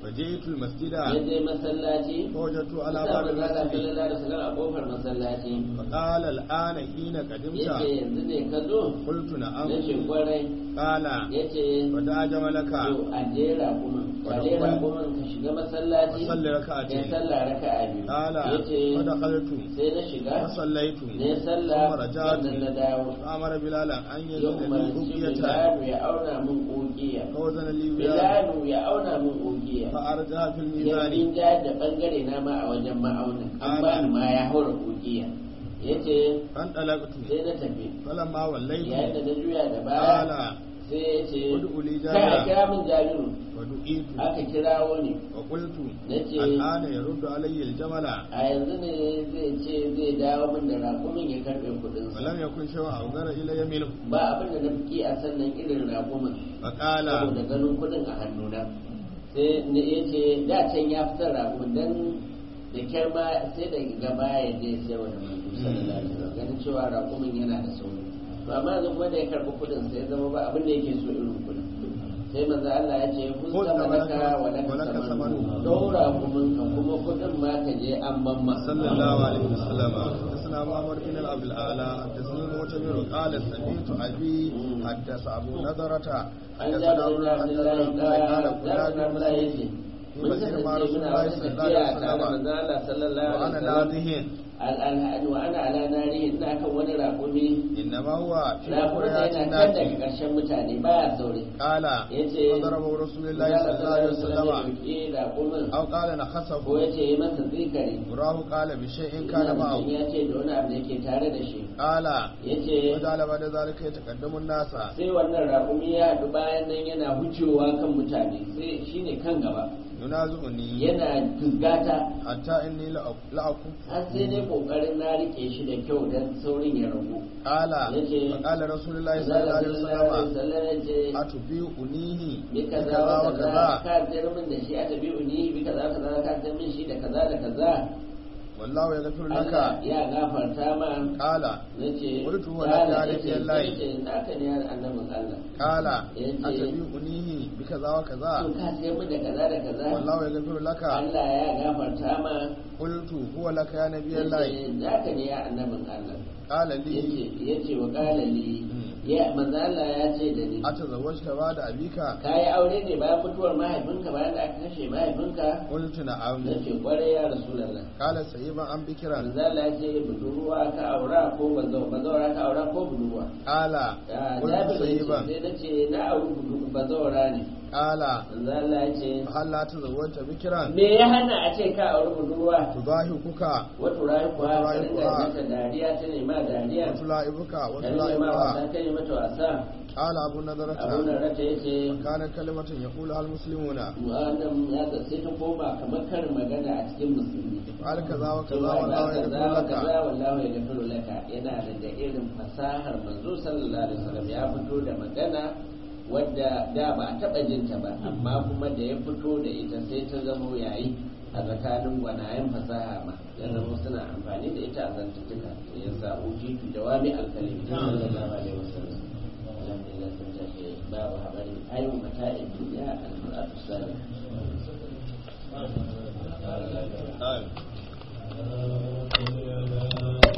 فجئت المسجد ya je masallaci فوجدت على ya باب samu Allah المسجد sallallahu alaihi wasallam a kofar masallaci فقال الآن حين yace قدمت yanzu ne ka zo قلت نعم na ce kwarai قال yace ودع جملك to a jera kuma a jera kuma ka shiga masallaci وصلي ya ركعتين sallah raka'a biyu قال yace فدخلت sai na shiga فصليت ne sallah ثم رجعت sannan na dawo فأمر بلالا أن ya يزن لي umarci أوقية Bilalu ya auna min ƙugiya فوزن لي وياه Bilalu ya auna min ƙugiya فأرجع في ya الميزان ja da bangare na ma a wajen ma'aunin an Ana. ba ni ma ya haura ƙugiya ya ce فانطلقت sai na tafi فلما وليت yayin da na juya da baya قال sai ya ce ادعوا لي kai a جابرا kira min jabiru ودعيت aka kirawo ne وقلت nace الآن يرد علي الجمل a yanzu ne zai ce zai dawo min da raƙumin ya karɓe kuɗinsa ولم يكن شيء أوغر إلي منه ba abin da na fi a sannan irin raƙumin فقال saboda ganin kuɗin a hannuna sai ne ya ce da can ya fitar raƙumin dan da kyar ma sai da gaba ya je sai wa da manzo sallallahu alaihi wasallam ganin cewa raƙumin yana da sauri to amma yanzu kuma da ya karɓi kuɗin sai ya zama ba abin da yake so irin kuɗin sai manzo Allah ya ce kun Kun zama zama naka naka, wa laka walaka samanu samanu. daura kumin ka kuma kuɗin ma ka je an mamma صلى الله عليه وسلم حدثنا معمر بن عبد الاعلى حدثنا المعتمر قال سمعت ابي حدث ابو نضرة an حدثنا ja ابو da عبد Abdullahi الله قال da كنا Abdullahi في yake mun مسجد مع kasance رسول muna الله wata صلى الله tafiya tare da عليه manzo وسلم Allah sallallahu وانا alaihi wasallam ناضه al'alhadu wa ana ala nari ina kan wani raƙumi انما هو في raƙumin da قريات yana can daga الناس ƙarshen mutane baya sauri قال yace فضربه رسول الله صلى الله عليه وسلم ya raƙumin او قال ko نخسه yace yi masa tsikari وراه قال بشيء كان ina معه mutum ya ce da wani abu da yake tare da shi قال yace وجعل بعد ذلك يتقدم الناس sai wannan raƙumi ya haɗu bayan nan yana hucewa kan mutane sai shine kan gaba ينازعني yana fusgata حتى اني لأ- لاكف har sai dai kokarin na rike shi da kyau don saurin ya ragu قال yace فقال رسول الله صلى الله عليه وسلم wasallam أتبيعنيه bi kaza بكذا wa kaza وكذا ka tsayar min da shi a tabi uni bi kaza kaza ka tsayar min shi da kaza da kaza والله يغفر لك Allah ya gafarta ma قال nace Qultu wa kala la yace ilaha illallah. yace naka ne ya annabin Allah قال yace أتبيعنيه بكذا وكذا to ka tsayar min da kaza da kaza والله يغفر لك Allah ya gafarta ma قلت هو لك يا نبي الله yace naka ne ya annabin Allah قال yace لي yace wa qala li ya manzo Allah ya ce da ni أتزوجت بعد أبيك ka yi aure ne bayan mutuwar mahaifinka bayan da aka kashe mahaifinka قلت نعم na ce kwarai ya rasulallah قال سيبا أم بكرا manzo Allah ya ce budurwa ka aura ko bazau bazawara ka aura ko budurwa قال Ah, قلت Jabir ya ce سيبا sai na ce na auri budurwa bazawara ne قال manzo Allah ya ce هل لا تزوجت بكرا me ya hana a ce ka auri budurwa تضاهكك wata rayu kuwa Wata ka rayu rinka kuwa. mata dariya ta nema dariya وتلاعبك ta nema وتلاعبها wasa ta yi mata wasa قال أبو نضرة abu da rata ya ce كانت كلمة يقولها المسلمون wannan ya ga sai ta koma kamar karin magana a cikin musulmi افعل كذا وكذا cewa والله da kaza يغفر wa لك kaza wallahu ya gafiru laka yana daga irin fasahar manzo sallallahu alaihi wasallam ya fito da magana wadda da ba a taba jin ta ba amma kuma da ya fito da ita sai ta zama yayi a tsakanin gwanayen fasaha ma ya zama suna amfani da ita a zantuttuka ya sa ujitu jawami alkalimi sallallahu alaihi wasallam alhamdulillah sun tashi babu habari ayu mata'in duniya al-mar'atu salih آمين.